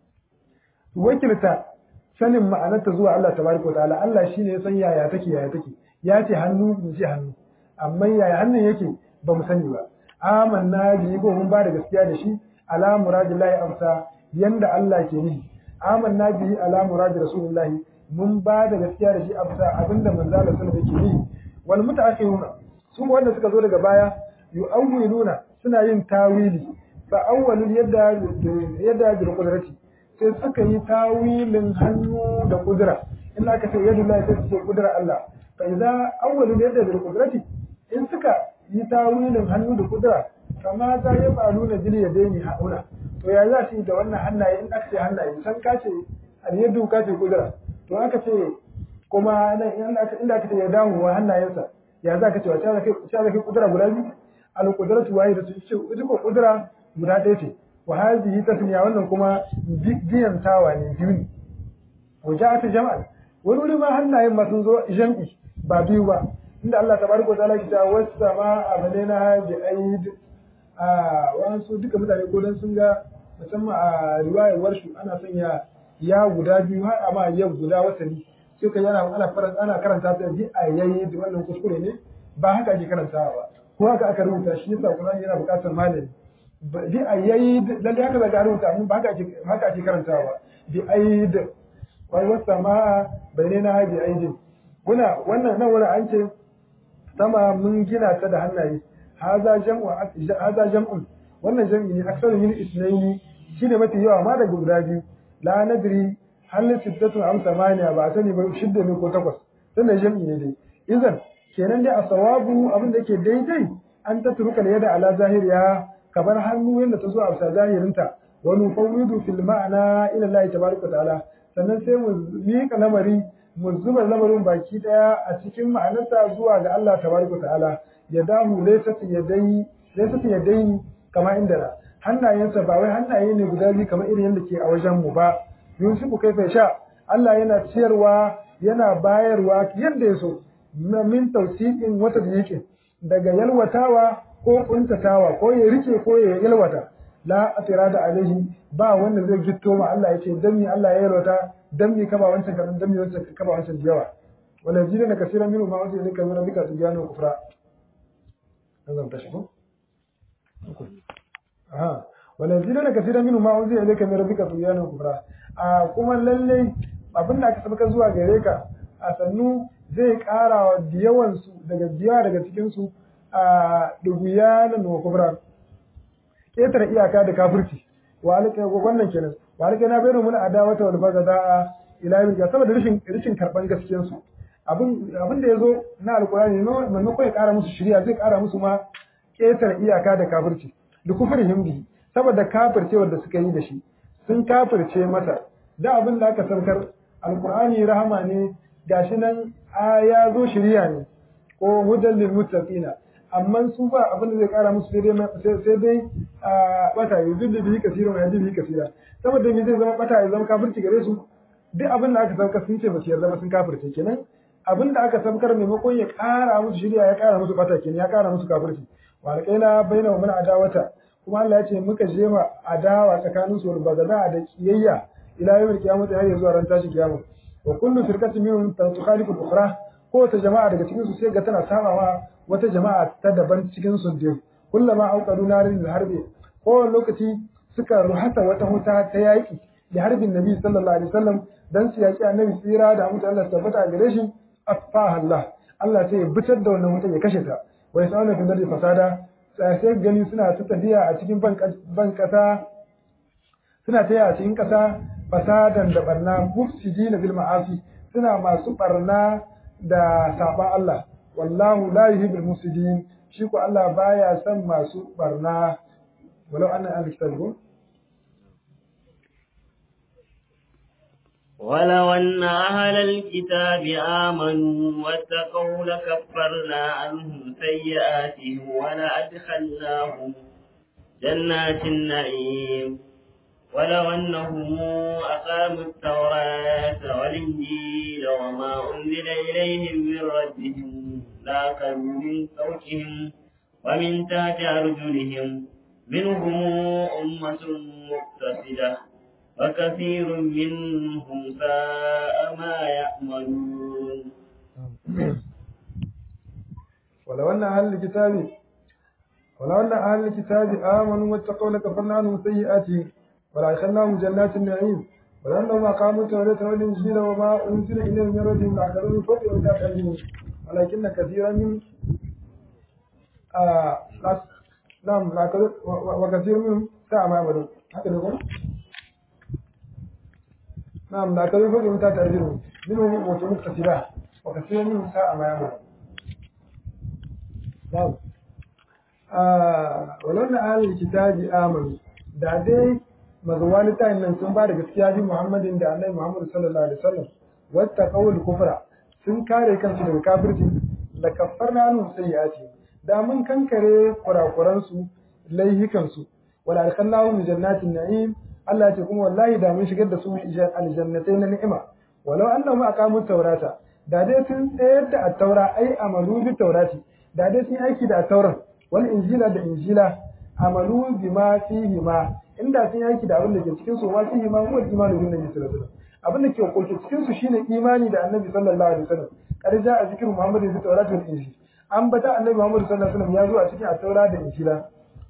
[SPEAKER 1] wakilta sanin ma'anarta zuwa Allah tabaraka ta'ala Allah shine ya san yaya take yaya take ya ce hannu mu ce hannu amma yaya hannun yake ba mu sani ba amanna bi ko mun ba da gaskiya da shi ala muradillahi amsa yanda Allah ke nihi amanna bi ala muradi rasulullahi mun ba da gaskiya da shi amsa abinda manzo Allah sallallahu alaihi wasallam yake nihi wal mutaakhiruna su wanda suka zo daga baya yu'awwiluna suna yin tawili fa awwalul yadda yadda bil qudrati sai suka yi tawilin hannu da kudura in aka ce yadu la sai ce kudura Allah fa idza awwalul yadda bil qudrati in suka yi tawilin hannu da kudura kama za ya faru na jili ya daini hauna to ya za su yi da wannan hannaye in aka ce hannaye san ka ce al-yadu ka ce kudura to aka ce kuma inda aka ce ya damu wa hannayensa ya za ka ce wa ta zaka kudura guda biyu al-qudratu wahidatu ce ita ko kudura guda ɗaya ce wa hadhihi tasniya wannan kuma biyan tawa ne biyu ne wa ja'at jam'al wani wuri ma hannayen ma sun zo jam'i ba biyu ba inda Allah tabaraka wa ta'ala ya ce was-samaa abalaina bi aid a wasu duka mutane ko dan sun ga musamman a riwayar warshu ana sanya ya guda biyu har amma ya guda wasali sai ka yana ana faranta ana karanta ta bi a yayi da wannan kuskure ne ba haka ake karantawa ba ko haka aka rubuta shi yasa Qur'ani yana buƙatar malami bi a yayi lalle haka zaka rubuta amma ba haka ake haka ake karantawa bi aid wai wasa ma bainana bi aidin kuna wannan nan wurin an ce sama mun gina ta da hannaye haza jam'u haza jam'un wannan jam'i ne aksaru min isnaini shine mafi yawa ma daga guda biyu la nadri hal sittatu am samaniya ba sani ba shidda ne ko takwas tunda jam'i ne dai idan kenan dai a sawabu abin da yake daidai an ta turuka da yada ala zahiriya kamar hannu yadda ta zo a bisa zahirinta wa nufawwidu fil ma'ana ila Allah tabaraka ta'ala sannan sai mu miƙa lamari mu zuba lamarin baki daya a cikin ma'anarsa zuwa ga Allah tabaraka ta'ala ya dahu laysat yadai laysat yadai kama inda na hannayensa ba wai hannaye ne guda biyu kamar irin yadda ke a wajen mu ba yusufu kai sha Allah yana ciyarwa yana bayarwa yadda ya so min tausiqin wata yake daga yalwatawa ko kuntatawa ko ya rike ko ya yalwata la atirada alaihi ba wanda zai gitto ma Allah yace dan mi Allah ya yalwata dan mi kaba wancan kadan dan mi wancan kaba wancan yawa wala jidana kaseeran minhu ma wajhi lika min rabbika tujanu kufra nazam tashi ko aha wala jidana kaseeran minhu ma wajhi lika min rabbika tujanu kufra a kuma lalle abin da aka sabaka zuwa gare ka a sannu zai ƙara wa yawansu daga biya daga cikinsu a duguyanan wa kubra ƙetare iyaka da kafirci wa alƙa wannan kenan wa alƙa na bayyana mun adawata wal bagada ila yau ya saboda rashin rashin karban gaskiyar su abin abin da yazo na alqur'ani maimakon ya ƙara musu shari'a zai ƙara musu ma ƙetare iyaka da kafirci da kufrihim bi saboda kafircewar da suka yi da shi sun kafirce masa da abin da aka saukar alqur'ani rahama ne gashi nan a ya zo shirya ne ko hudan lil muttaqina amma su ba abin da zai kara musu sai dai sai dai a bata yuzillu bihi kaseeran wa yahdi bihi kaseera saboda me zai zama bata ya zama kafirci gare su duk abin da aka sauka sun ce ba su yarda ba sun kafirce kenan abin da aka saukar maimakon ya kara musu shirya ya kara musu bata kenan ya kara musu kafirci wa alqaina baina wa man adawata kuma Allah ya ce muka je ma adawa tsakanin su ba da da kiyayya ila yawmil qiyamah har zuwa ran tashin kiyama wa kullu firqatin minhum tukhalifu al-ukhra ko ta jama'a daga cikin su sai ga tana sabawa wata jama'a ta daban cikin su din kullama auqadu narin harbi ko lokaci suka ruhata wata huta ta yaki da harbin nabi sallallahu alaihi wasallam dan su yaki annabi tsira da mutu Allah tabbata a gare shi afaha Allah Allah sai ya bitar da wannan wuta ya kashe ta wa yasauna fil ardi fasada sai gani suna ta tafiya a cikin ban kasa suna tafiya a cikin kasa fasadan da barna mufsidina bil ma'asi suna masu barna da saban Allah wallahu la yuhibbul mufsidin shi ko Allah baya son masu barna walau anna al-kitabu
[SPEAKER 2] ولو أن أهل الكتاب آمنوا واتقوا لكفرنا عنهم سيئاتهم ولأدخلناهم جنات النعيم ولو أنهم أقاموا التوراة والإنجيل وما أنزل إليهم من ربهم لأكلوا من فوقهم ومن تحت أرجلهم منهم أمة مقتصدة وكثير منهم ساء ما يعملون
[SPEAKER 1] ولو أن أهل الكتاب ولو أن أهل الكتاب آمنوا واتقوا لكفرنا عنهم سيئاتهم ولأدخلناهم جنات النعيم ولو أنهم أقاموا التوراة والإنجيل وما أنزل إليهم من ربهم لأكلوا من فوقهم وتحت ولكن كثيرا من آه نعم وكثير منهم ساء ما يعملون هكذا يقول نعم لا كذب فوق متى تأجرهم منهم متمكتسبة وكثير منهم ساء ما يعملون نعم آه ولو أن أهل الكتاب آمنوا da dai mazuwa littafin nan sun ba da gaskiya bi Muhammadin da Annabi Muhammad sallallahu alaihi wasallam wata qawl kufra sun kare kansu daga kafirci la kaffarna anhum sayyiati da mun kankare kurakuran su laihikan su wala alkhallahu jannatin na'im Allah ce kuma wallahi da mun shigar da su aljannatai na ni'ima walau annahum aqamu tawrata da dai sun tsayar da at-taura ai amalu bi tawrati da dai sun aiki da at-tauran wal injila da injila amalu bima fihi ma inda sun aiki da abin da ke cikin su ma fihi ma huwa imanu bin nabi sallallahu alaihi wasallam abin da ke koke cikin su shine imani da annabi sallallahu alaihi wasallam kar ja a zikirin muhammadu bi tawrati wal injil an bata annabi muhammad sallallahu alaihi wasallam ya zo a cikin at-taura da injila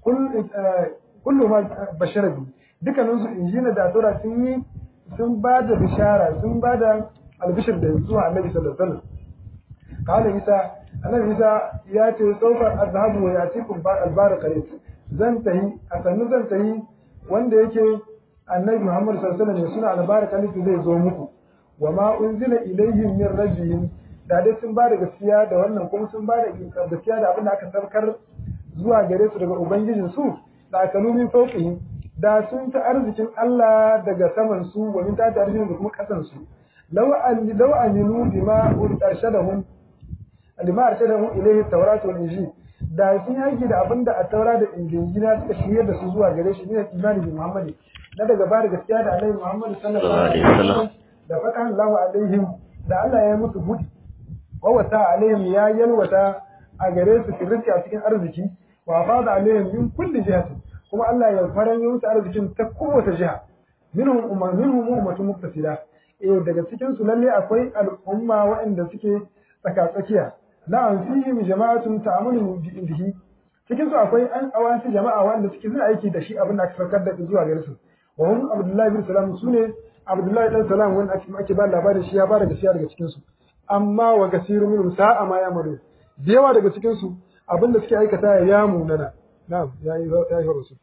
[SPEAKER 1] kullu ma bashara bi dukkanin su injila da tura sun yi sun ba da bishara sun ba da albishir da zuwa annabi sallallahu alaihi wasallam kala isa annabi isa ya ce saufar azhabu wa yatikum ba albar qarib zan tahi a sannu zan tahi wanda yake annabi muhammad sallallahu alaihi wasallam suna albar qarib zai zo muku wa ma unzila ilayhim min rabbihim da dai sun ba da gaskiya da wannan kuma sun ba da gaskiya da abin da aka sarkar zuwa gare su daga ubangijin su da akalu min fawqihim da sun ta arzikin Allah daga saman su wa min ta arzikin da kuma kasan su law an law aminu bima urshadahum lima arshadahum ilayhi tawrat wal injil da sun yaki da abinda a taura da injila suka shirye da su zuwa gare shi ne imani bi muhammadi na daga ba da gaskiya da annabi muhammad sallallahu alaihi wasallam da fatan Allah alaihim da Allah ya musu budi wa wata alaihim ya yalwata a gare su kirki a cikin arziki wa fada alaihim min kulli jihatin kuma Allah ya faran yi musu arzikin ta kowace jiha minhum umma minhum ummatun muktasida eh daga cikin su lalle akwai al'umma waɗanda suke tsaka tsakiya na'am fihim jama'atun ta'amunu bi indihi cikin su akwai an awasi jama'a waɗanda suke suna aiki da shi abin da aka saukar da zuwa gare su wa hum abdullahi bin salam sune abdullahi dan salam wanda ake ake ba labarin shi ya ba da gaskiya daga cikin su amma wa kasiru minhum sa'a ma yamaru da yawa daga cikin su abin da suke aikata ya munana نعم يا أيها الرسول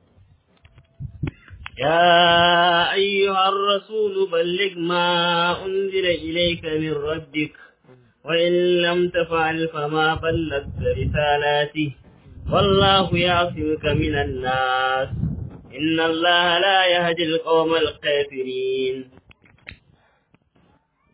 [SPEAKER 2] يا أيها الرسول بلغ ما أنزل إليك من ربك وإن لم تفعل فما بلغت رسالاته والله يعصمك من الناس إن الله لا يهدي القوم الكافرين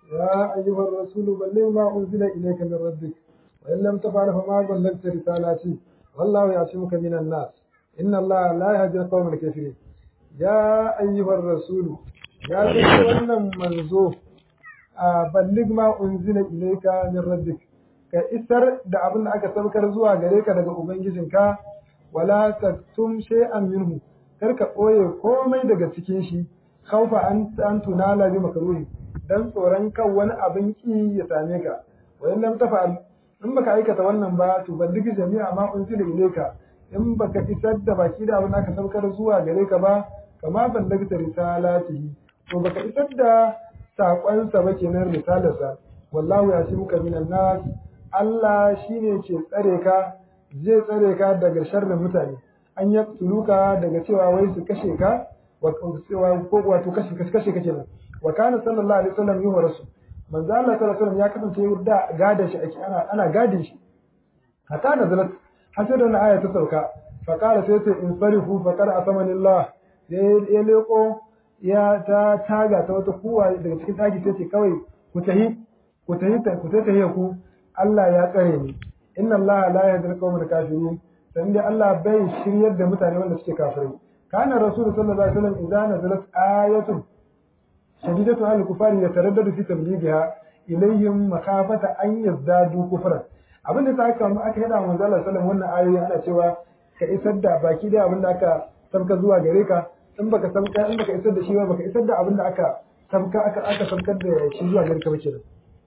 [SPEAKER 1] يا أيها الرسول بلغ ما أنزل إليك من ربك وإن لم تفعل فما بلغت رسالتي والله يعصمك من الناس إن الله لا يهدي القوم الكافرين يا أيها الرسول يا أيها منزو بلغ ما أنزل إليك من ربك ka isar da abin da aka saukar zuwa gare ka daga ubangijinka wala taktum shay'an minhu kar ka ɓoye komai daga cikin shi khaufa an an tunala bi makruhi dan tsoron kan wani abin ki ya same ka wa in lam tafa'al in baka aikata wannan ba to balligi jami'a ma unzila ilayka in baka isar da baki da abin da aka saukar zuwa gare ka ba kama ballagta risalatihi to baka isar da saƙonsa ba kenan risalarsa wallahu yasimuka minan nas Allah shine ke tsare ka zai tsare ka daga sharrin mutane an ya tuluka daga cewa wai su kashe ka cewa ko wato kashe kashe kake nan wa kana sallallahu alaihi wasallam yuhu rasul manzo Allah sallallahu alaihi wasallam ya kasance da gada shi ake ana ana gadin shi hatta nazalat hasir da aya ta sauka fa qala sai sai in farihu fa qad asamani Allah ya leko ya ta taga ta wata kuwa daga cikin daki sai ce kawai ku tahi ku tahi ku tahi ku Allah ya tsare ni inna Allah la yahdi al-qawmal kafirin dan dai Allah bai shiryar da mutane wanda suke kafirai kana rasul sallallahu alaihi wasallam idza nazalat ayatun shadidatu al kufari yataraddadu fi tablighiha ilayhim makhafata an yazdadu kufran abin da aka aka yada manzo Allah sallallahu wannan ayoyi ana cewa ka isar da baki da abin da aka sabka zuwa gare ka in baka sabka in baka isar da shi ba baka isar da abin da aka sabka aka aka sabkar da shi zuwa gare ka ba kenan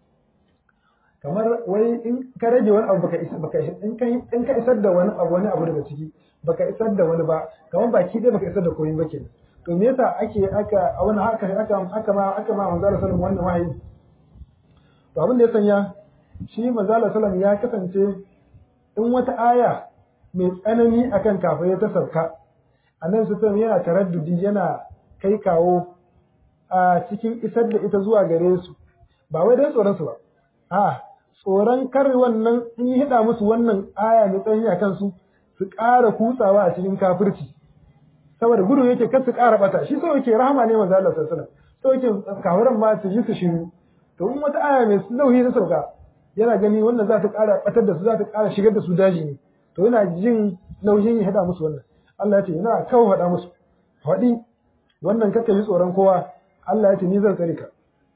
[SPEAKER 1] kamar wai in ka rage wani abu baka isa baka in ka in ka isar da wani abu wani abu daga ciki baka isar da wani ba kamar baki dai baka isar da komai ba kenan to me yasa ake aka a wani haka aka aka ma aka ma manzo sallallahu wannan wahayi to abin da ya sanya shi manzo sallallahu ya kasance in wata aya mai tsanani akan kafirai ta sauka annabi sallallahu yana taraddudi yana kai kawo a cikin isar da ita zuwa gare su ba wai dan tsoron su ba a tsoron kar wannan in yi hida musu wannan aya mai tsanani a kansu su ƙara kutsawa a cikin kafirci saboda gudu yake kar su ƙara bata shi sau yake rahama ne manzo Allah sallallahu alaihi wasallam yake kafiran ma su ji su shiru to in wata aya mai nauyi ta sauka yana gani wannan za ta ƙara batar da su za ta ƙara shigar da su daji ne to yana jin nauyin ya hada musu wannan Allah ya ce ina kawo hada musu faɗi wannan kake ji tsoron kowa Allah ya ce ni zan tsare ka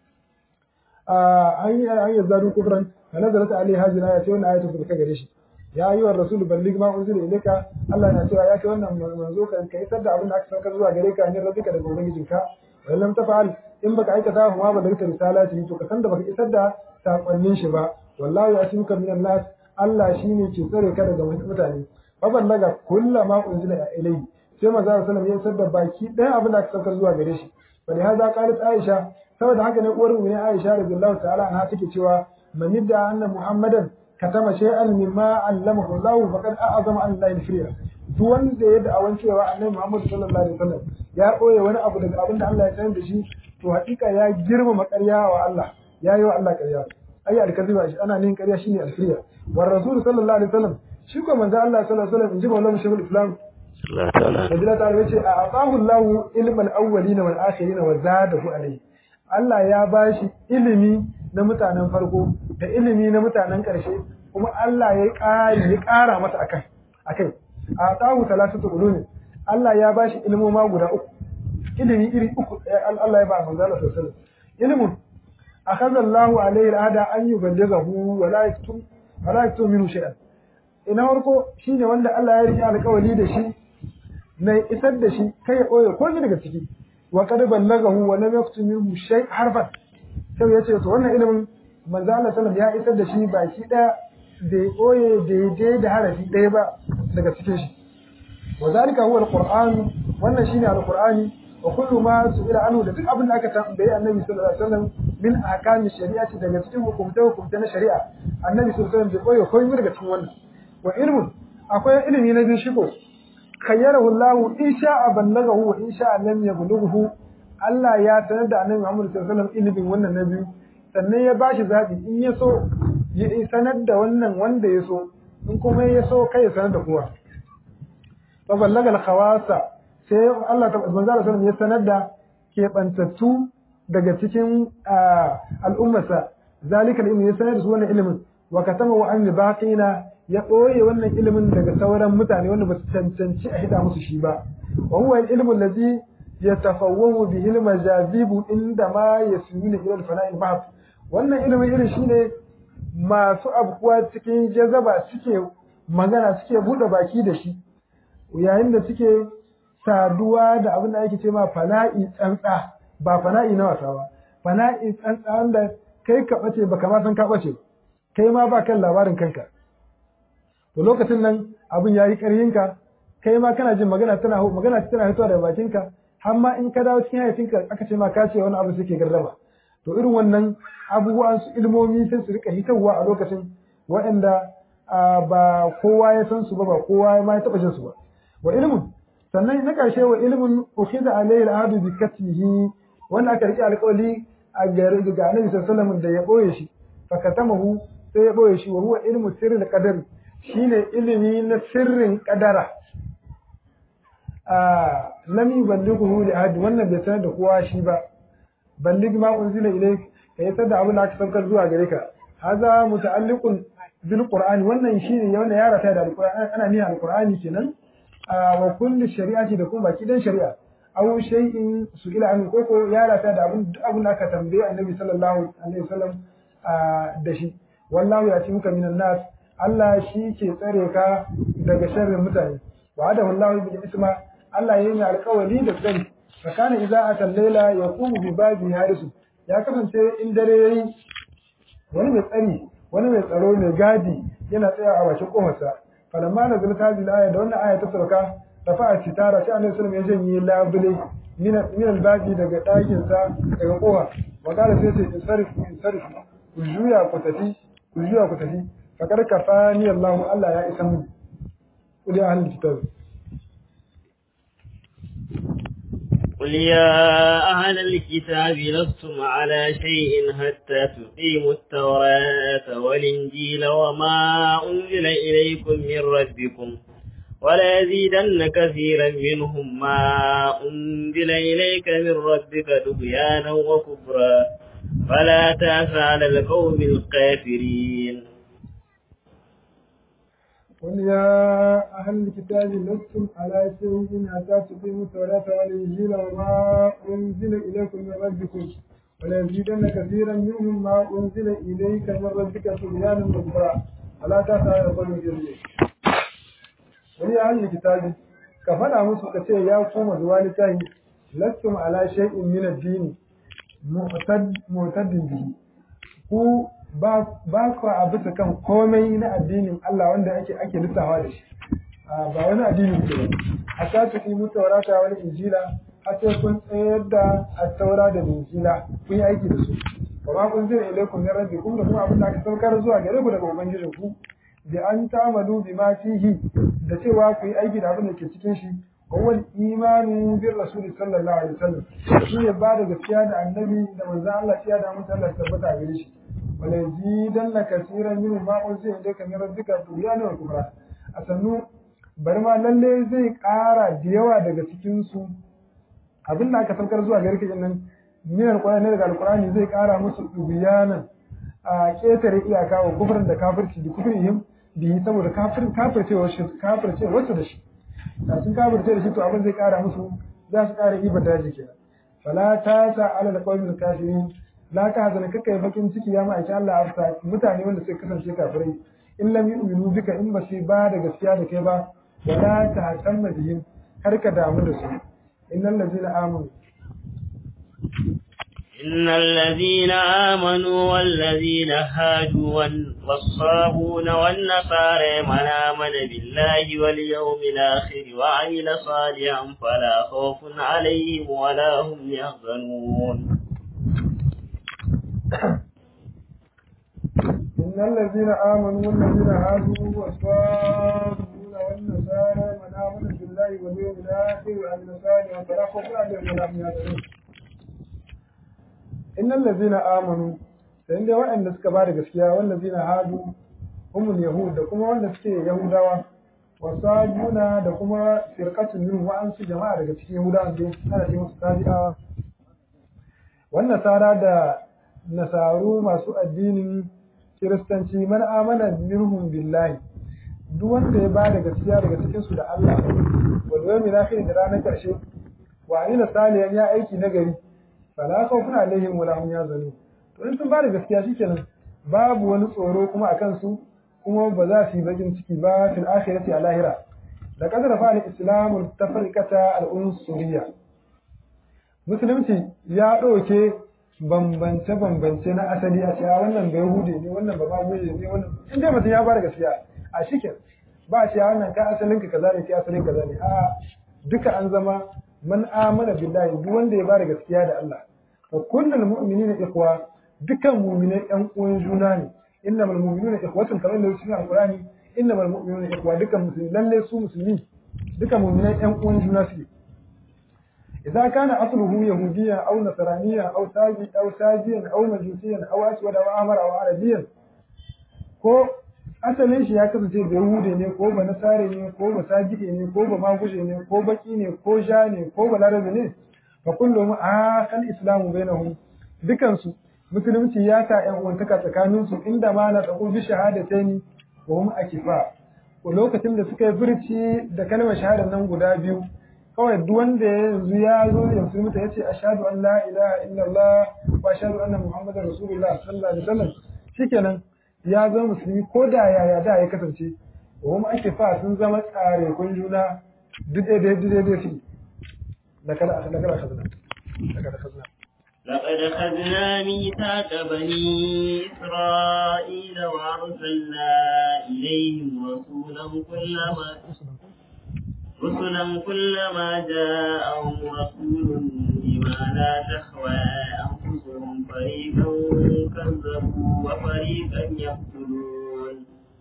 [SPEAKER 1] an yi an yi zaru kufran fa nazarat alaihi hadhihi ayatu wannan ayatu da gare shi ya yi wa rasul ballig ma unzila ilayka Allah na cewa ya kai wannan manzo ka kai isar da abin da aka saukar zuwa gare ka ne rabbika daga ubangijinka wa lam tafa'al in baka aikata ba ma balagta risalati to ka san da baka isar da sakonnin shi ba wallahi yasimuka minan nas Allah shine ke tsare ka daga mutane fa ballaga kullama unzila ilayhi sai manzo sallallahu alaihi wasallam ya isar da baki ɗaya abin da aka saukar zuwa gare shi fa hada qalat aisha saboda haka ne uwar mu ne Aisha radiyallahu ta'ala anha take cewa man yadda anna Muhammadan katama shay'an mimma allamahu Allah faqad a'azama an la yafriya duk wanda ya da'awan cewa annabi Muhammad sallallahu alaihi wasallam ya koye wani abu daga abin da Allah ya sanar da shi to hakika ya girmama ƙarya wa Allah ya yi wa Allah ƙarya ai alkaziba shi ana nin ƙarya shine alfriya war rasul sallallahu alaihi wasallam shi ko manzo Allah sallallahu alaihi wasallam inji maulana shaykhul islam
[SPEAKER 2] Allah ta'ala
[SPEAKER 1] Rabbil ta'ala yace a atahu Allah ilmal awwalina wal akhirin wa zadahu alayhi Allah ya ba shi ilimi na mutanen farko da ilimi na mutanen ƙarshe kuma Allah ya ƙari ya ƙara masa akan akai a tahu talatatu ulumi Allah ya ba shi ilimoma guda uku ilimi iri uku Allah ya ba manzo Allah sallallahu alaihi ilimin akhadha Allah alaihi al'ada an yuballighahu wa la yaktum wa la yaktum minhu shay'an ina farko shine wanda Allah ya rike alƙawari da shi na isar da shi kai ya ɓoye komai daga ciki wa qad ballagahu wa lam yaktum minhu shay harfan sai yace to wannan ilimin manzo Allah sallallahu ya isar da shi baki daya da ya koye daidai da harafi daya ba daga cikin shi wa zalika huwa alquran wannan shine alqurani wa kullu ma su'ila anhu da duk abin da aka tambaye annabi sallallahu alaihi wasallam min ahkami shari'ati daga cikin hukumta hukumta na shari'a annabi sallallahu alaihi wasallam bai koye komai daga cikin wannan wa ilmun akwai ilimi na biyu shigo khayyarahu Allah in sha'a ballagahu wa in sha'a lam yablughu Allah ya sanar da Annabi Muhammad sallallahu alaihi wasallam ilimin wannan na biyu sannan ya bashi zabi in ya so ya sanar da wannan wanda ya so in kuma ya so kai ya sanar da kowa fa ballaga al-khawasa sai Allah ta manzo sallallahu ya sanar da kebantattu daga cikin al'ummarsa zalika ilmi ya sanar da su wannan ilimin wa katama wa an baqina ya ɓoye wannan ilimin daga sauran mutane wanda ba su cancanci a hida musu shi ba wa huwa al-ilmu allazi yatafawwahu bihi al-majazibu inda ma yasmuna ila al-fana'i al wannan ilimin irin shine masu abuwa cikin jazaba suke magana suke bude baki da shi yayin da suke saduwa da abin da ake ce ma fana'i tsantsa ba fana'i na wasa ba fana'i tsantsa wanda kai ka bace baka ma san ka bace kai ma ba kan labarin kanka to lokacin nan abin yayi ƙaryinka kai ma kana jin magana tana magana tana fitowa daga bakinka har ma in ka dawo cikin hayacinka aka ce ma ka ce wani abu suke gardama to irin wannan abubuwan su ilmomi sai su rika hitarwa a lokacin waɗanda ba kowa ya san su ba ba kowa ma ya taɓa jin su ba wa ilmun sannan na ƙarshe wa ilmun ukhiza alayhi al-ahdu bi katmihi wanda aka rike alƙawari a gare ga Annabi sallallahu alaihi da ya boye shi fa katamahu sai ya boye shi wa huwa ilmu sirril qadar shine ilimi na sirrin qadara a lam yuballighu li ahad wannan bai sanar da kowa shi ba ballig ma unzila ilayk kai sai da abin da aka saukar zuwa gare ka haza muta'alliqun bil qur'ani wannan shine wannan ya rata da alqur'ani ana niyyar alqur'ani kenan wa kulli shari'ati da kuma baki dan shari'a aw shay'in su'ila an koko ya rata da abin abin da aka tambaye annabi sallallahu alaihi wasallam da shi wallahu ya ci muka minan nas Allah shi ke tsare ka daga sharrin mutane wa da wallahu bil isma Allah yayin alƙawari da tsari fakana idza ata layla yaqumu bi babi harisu ya kasance in dare yayi wani mai tsari wani mai tsaro mai gadi yana tsaya a bakin kofarsa falamma nazal hadhihi aya da wannan aya ta sauka rafa'a sitara sai annabi sallallahu alaihi wasallam ya janye labule min min albabi daga ɗakin sa daga kofa wa qala sai sai sarif sarif ku juya ku tafi ku juya ku tafi fakar kafani Allah Allah ya isa mu kuli ahlul kitab
[SPEAKER 2] قل يا أهل الكتاب لستم على شيء حتى تقيموا التوراة والإنجيل وما أنزل إليكم من ربكم وليزيدن كثيرا منهم ما أنزل إليك من ربك طغيانا وكفرا فلا تأس على القوم الكافرين
[SPEAKER 1] قل يا أهل الكتاب لستم على شيء حتى تقيموا التوراة والإنجيل وما أنزل إليكم من ربكم وليزيدن كثيرا منهم ما أنزل إليك من ربك طغيانا وكفرا فلا تأس على القوم الكافرين قل يا أهل الكتاب كفنا musu ka ce ya koma zuwa littafi lastum ala shay'in min ad-din mu'tadin bihi ku ba ku a bisa kan komai na addinin Allah wanda ake ake lissawa da shi ba wani addini ke ba a ta su yi taurata wani injila har sai kun tsayar da taura da injila kun yi aiki da su wa ma kun zira ilaikum min rabbikum da kuma abin da aka saukar zuwa gare ku daga ubangijin ku bi an ta'malu bima fihi da cewa ku yi aiki da abin da ke cikin shi wal imanu bir rasul sallallahu alaihi wasallam shi ne ba da gaskiya da annabi da manzon Allah ya da mutum Allah tabbata a gare shi wala yazidanna kaseeran minhum ma unzila ilayka min rabbika tughyanan wa kufra asannu bari ma lalle zai ƙara da yawa daga cikin su abin da aka saukar zuwa gare ka nan min alqur'ani daga alqur'ani zai ƙara musu tughyanan a ketare iyaka wa kufrin da kafirci da kufrihim bi saboda kafirin kafircewa shi kafircewa da shi da sun kafirce da shi to abin zai ƙara musu za su ƙara ibar daji kenan fala ta sa ala alqawmil kafirin la ka hazana kaka yi bakin ciki ya ma'aiki Allah afta mutane wanda suka kasance kafirai in lam yu'minu bika in ba su ba da gaskiya da kai ba wala ta hatamma bihim kar ka damu da su innal ladina amanu
[SPEAKER 2] إن الذين آمنوا والذين هادوا والصابون والنصارى من آمن بالله واليوم الآخر وعمل صالحا فلا خوف عليهم ولا هم يحزنون
[SPEAKER 1] إن الذين آمنوا والذين هادوا والصابون والنصارى من آمن بالله واليوم الآخر وعمل صالحا فلا خوف عليهم ولا هم يحزنون إن الذين آمنوا فإن وأن suka ba da gaskiya wallazina hadu humul yahud da kuma wanda suke yahudawa wasabuna da kuma firqatun min wa'ansu jama'a daga cikin yahudawa da ana ce musu tabi'awa wannan sara da nasaru masu addinin kiristanci man amana minhum billahi duk wanda ya bada gaskiya daga cikin su da Allah wal yawmil akhir da ranar karshe wa amila salihan ya aiki nagari fala khawfun alaihim wala hum yazanun to in sun bada gaskiya shikenan babu wani tsoro kuma akan su kuma ba za su yi bakin ciki ba fil akhirati a lahira da kadar fa al-islamu tafriqata al-unsuriyya musulunci ya ɗauke bambance-bambance na asali a cewa wannan bai hude ne wannan ba maguje ne wannan in dai mutum ya bada gaskiya a shikin ba a cewa wannan ka asalin ka kaza ne kai asalin kaza ne a duka an zama man amana billahi duk wanda ya bada gaskiya da Allah fa kullul mu'minina ikhwa dukan mu'minai ɗan uwan juna ne innamal mu'minuna ikhwatun kamar da cikin alqur'ani innamal mu'minuna ikhwa dukan musulmi lalle su musulmi dukan mu'minai ɗan uwan juna suke إذا كان أصله يهوديا أو نصرانيا أو ساجي أو ساجيا أو مجوسيا أو أسود أو أحمر أو عربيا ko asalin shi ya kasance da Yahudi ne ko ba Nasare ne ko ba Sajide ne ko ba Maguje ne ko baki ne ko ja ne ko ba Larabi ne fa kullum a kan islamu bainahum dukan su musulunci ya ka ƴan uwantaka tsakanin su inda ma na tsako bi shahadataini wa hum akifa ko lokacin da suka yi furci da kalmar shahadar nan guda biyu kawai duk wanda yanzu ya zo ya musulunta ya ce ashhadu an la ilaha illallah wa ashhadu anna muhammadar rasulullah sallallahu alaihi wasallam shikenan ya zama musulmi ko da yaya da ya kasance kuma ake fa sun zama tsare kun juna duk da duk da duk shi da kada da kada khazna da kada khazna
[SPEAKER 2] لقد خذنا ميثاق بني إسرائيل وأرسلنا إليهم رسولا كلما رسلا كلما جاءهم رسول بما لا تهوى أنفسهم فريقا كذبوا وفريقا يقتلون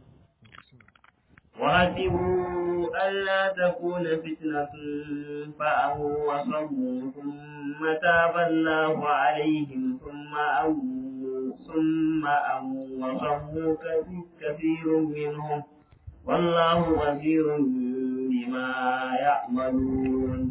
[SPEAKER 2] وحسبوا ألا تكون فتنة فأموا وصموا ثم تاب الله عليهم ثم أموا ثم أموا وصموا كثير منهم والله بصير بما يعملون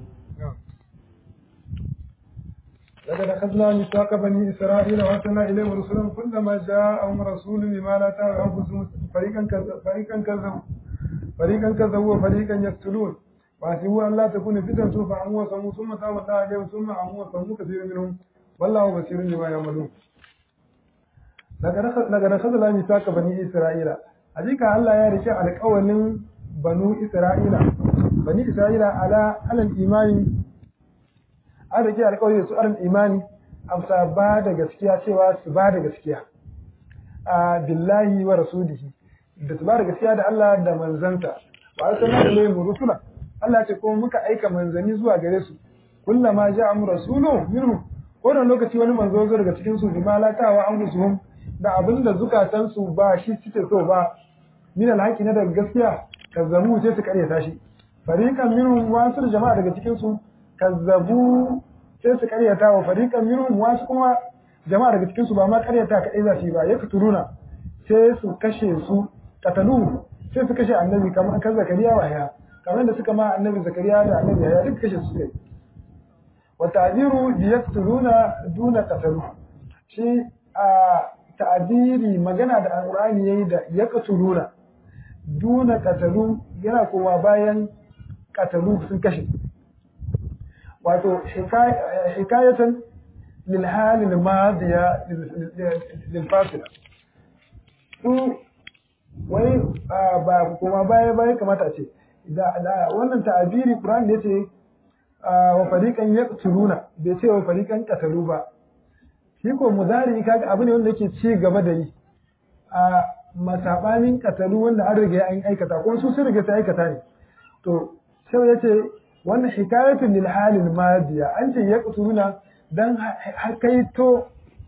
[SPEAKER 1] لقد أخذنا ميثاق بني إسرائيل وأرسلنا إليهم رسلا كلما جاءهم رسول بما لا تهوى أنفسهم فريقا فريقا كذبوا فريقا كذبوا وفريقا يقتلون وحسبوا أن لا تكون فتنة فعموا وصموا ثم تاب الله عليهم ثم عموا وصموا كثير منهم والله بصير بما يعملون لقد أخذنا ميثاق بني إسرائيل hakika Allah ya rike alƙawalin banu Isra'ila bani Isra'ila ala alal imani an rike alƙawari da su alal imani amsa ba da gaskiya cewa su ba da gaskiya a billahi wa rasulihi da su ba da gaskiya da Allah da manzanta wa arsalna ilayhim rusula Allah ya ce kuma muka aika manzanni zuwa gare su kullama ja'am rasulun minhum wannan lokaci wani manzo zo daga cikin su bima la ta'wa an gusuhum da abin da zukatansu ba shi suke so ba min alhaqi na daga gaskiya kazzabu sai su karyata shi fariqan minhum wasu jama'a daga cikin su kazzabu sai su karyata wa fariqan minhum wasu kuma jama'a daga cikin su ba ma karyata kadai za su yi ba ya fituruna sai su kashe su katalu sai su kashe annabi kamar kan zakariya wa ya kamar da suka ma annabi zakariya da annabi ya duk kashe su kai wa ta'diru yaktuluna duna qatalu shi a ta'abiri magana da alqur'ani yayi da yaqtuluna duna qatalu yana kowa bayan qatalu sun kashe wato hikayatan lil hal al madiya lil fasila su wai ba kuma baya baya kamata ce da wannan ta'abiri qur'ani da yace wa fariqan yaqtuluna bai ce wa fariqan qatalu ba shi ko mudari kaga abu ne wanda yake ci gaba da yi a masabanin katalu wanda an riga an aikata ko su sun riga ta aikata ne to sai yace wannan hikayatun lil halil madiya an ce yaqtuluna dan hakaito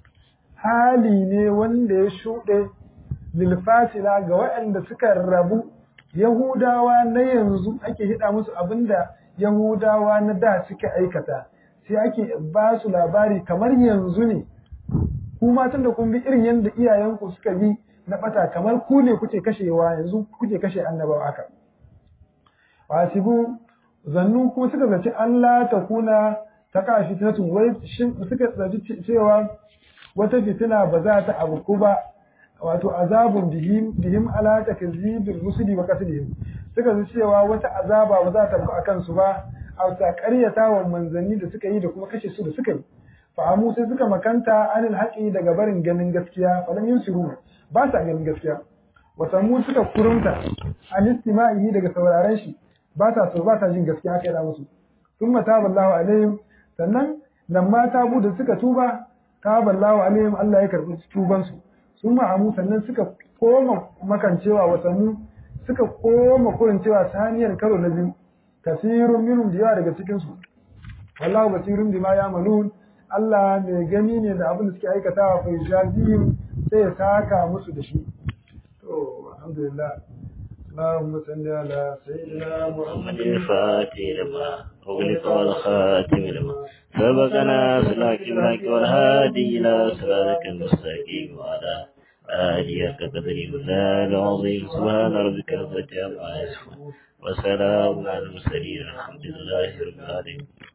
[SPEAKER 1] hali ne wanda ya shuɗe lil fasila ga waɗanda suka rabu yahudawa na yanzu ake hida musu abinda yahudawa na da suka aikata sai ake ba su labari kamar yanzu ne ku matan da kun bi irin yadda iyayenku suka bi na bata kamar ku ne kuke kashewa yanzu kuke kashe annabawa haka wasibu zannu kuma suka zaci Allah ta kuna ta ka fitnatun wai shin suka tsaji cewa wata fitina ba za ta abu ba wato azabun bihim bihim ala takzibil musli wa qatlihim suka ji cewa wata azaba ba za ta abu akan su ba a ta ƙaryata wa manzanni da suka yi da kuma kashe su da suka yi fa'amu sai suka makanta anil haƙi daga barin ganin gaskiya falam yusiru ba sa ganin gaskiya wasammu suka kurumta an istima'i daga sauraren shi ba ta so ba ta jin gaskiya kai da musu thumma taballahu alaihim sannan nan ma tabu da suka tuba taballahu alaihim Allah ya karbi tuban su sun ma'amu sannan suka koma makancewa wasanmu suka koma kurin cewa saniyar karo na biyu kasirun minhum da yawa daga cikin su wallahu basirun bima ya'malun Allah mai gani ne da abin da suke aikatawa fa yajazihim sai ya saka musu da shi to alhamdulillah اللهم صل على سيدنا
[SPEAKER 3] محمد الفاتح لما أغلق والخاتم لما سبقنا سلاك الحق والهادي إلى صراطك المستقيم وعلى آله كقدر وزال عظيم سبحان ربك رب العزة عما يصفون وسلام على المرسلين الحمد لله رب العالمين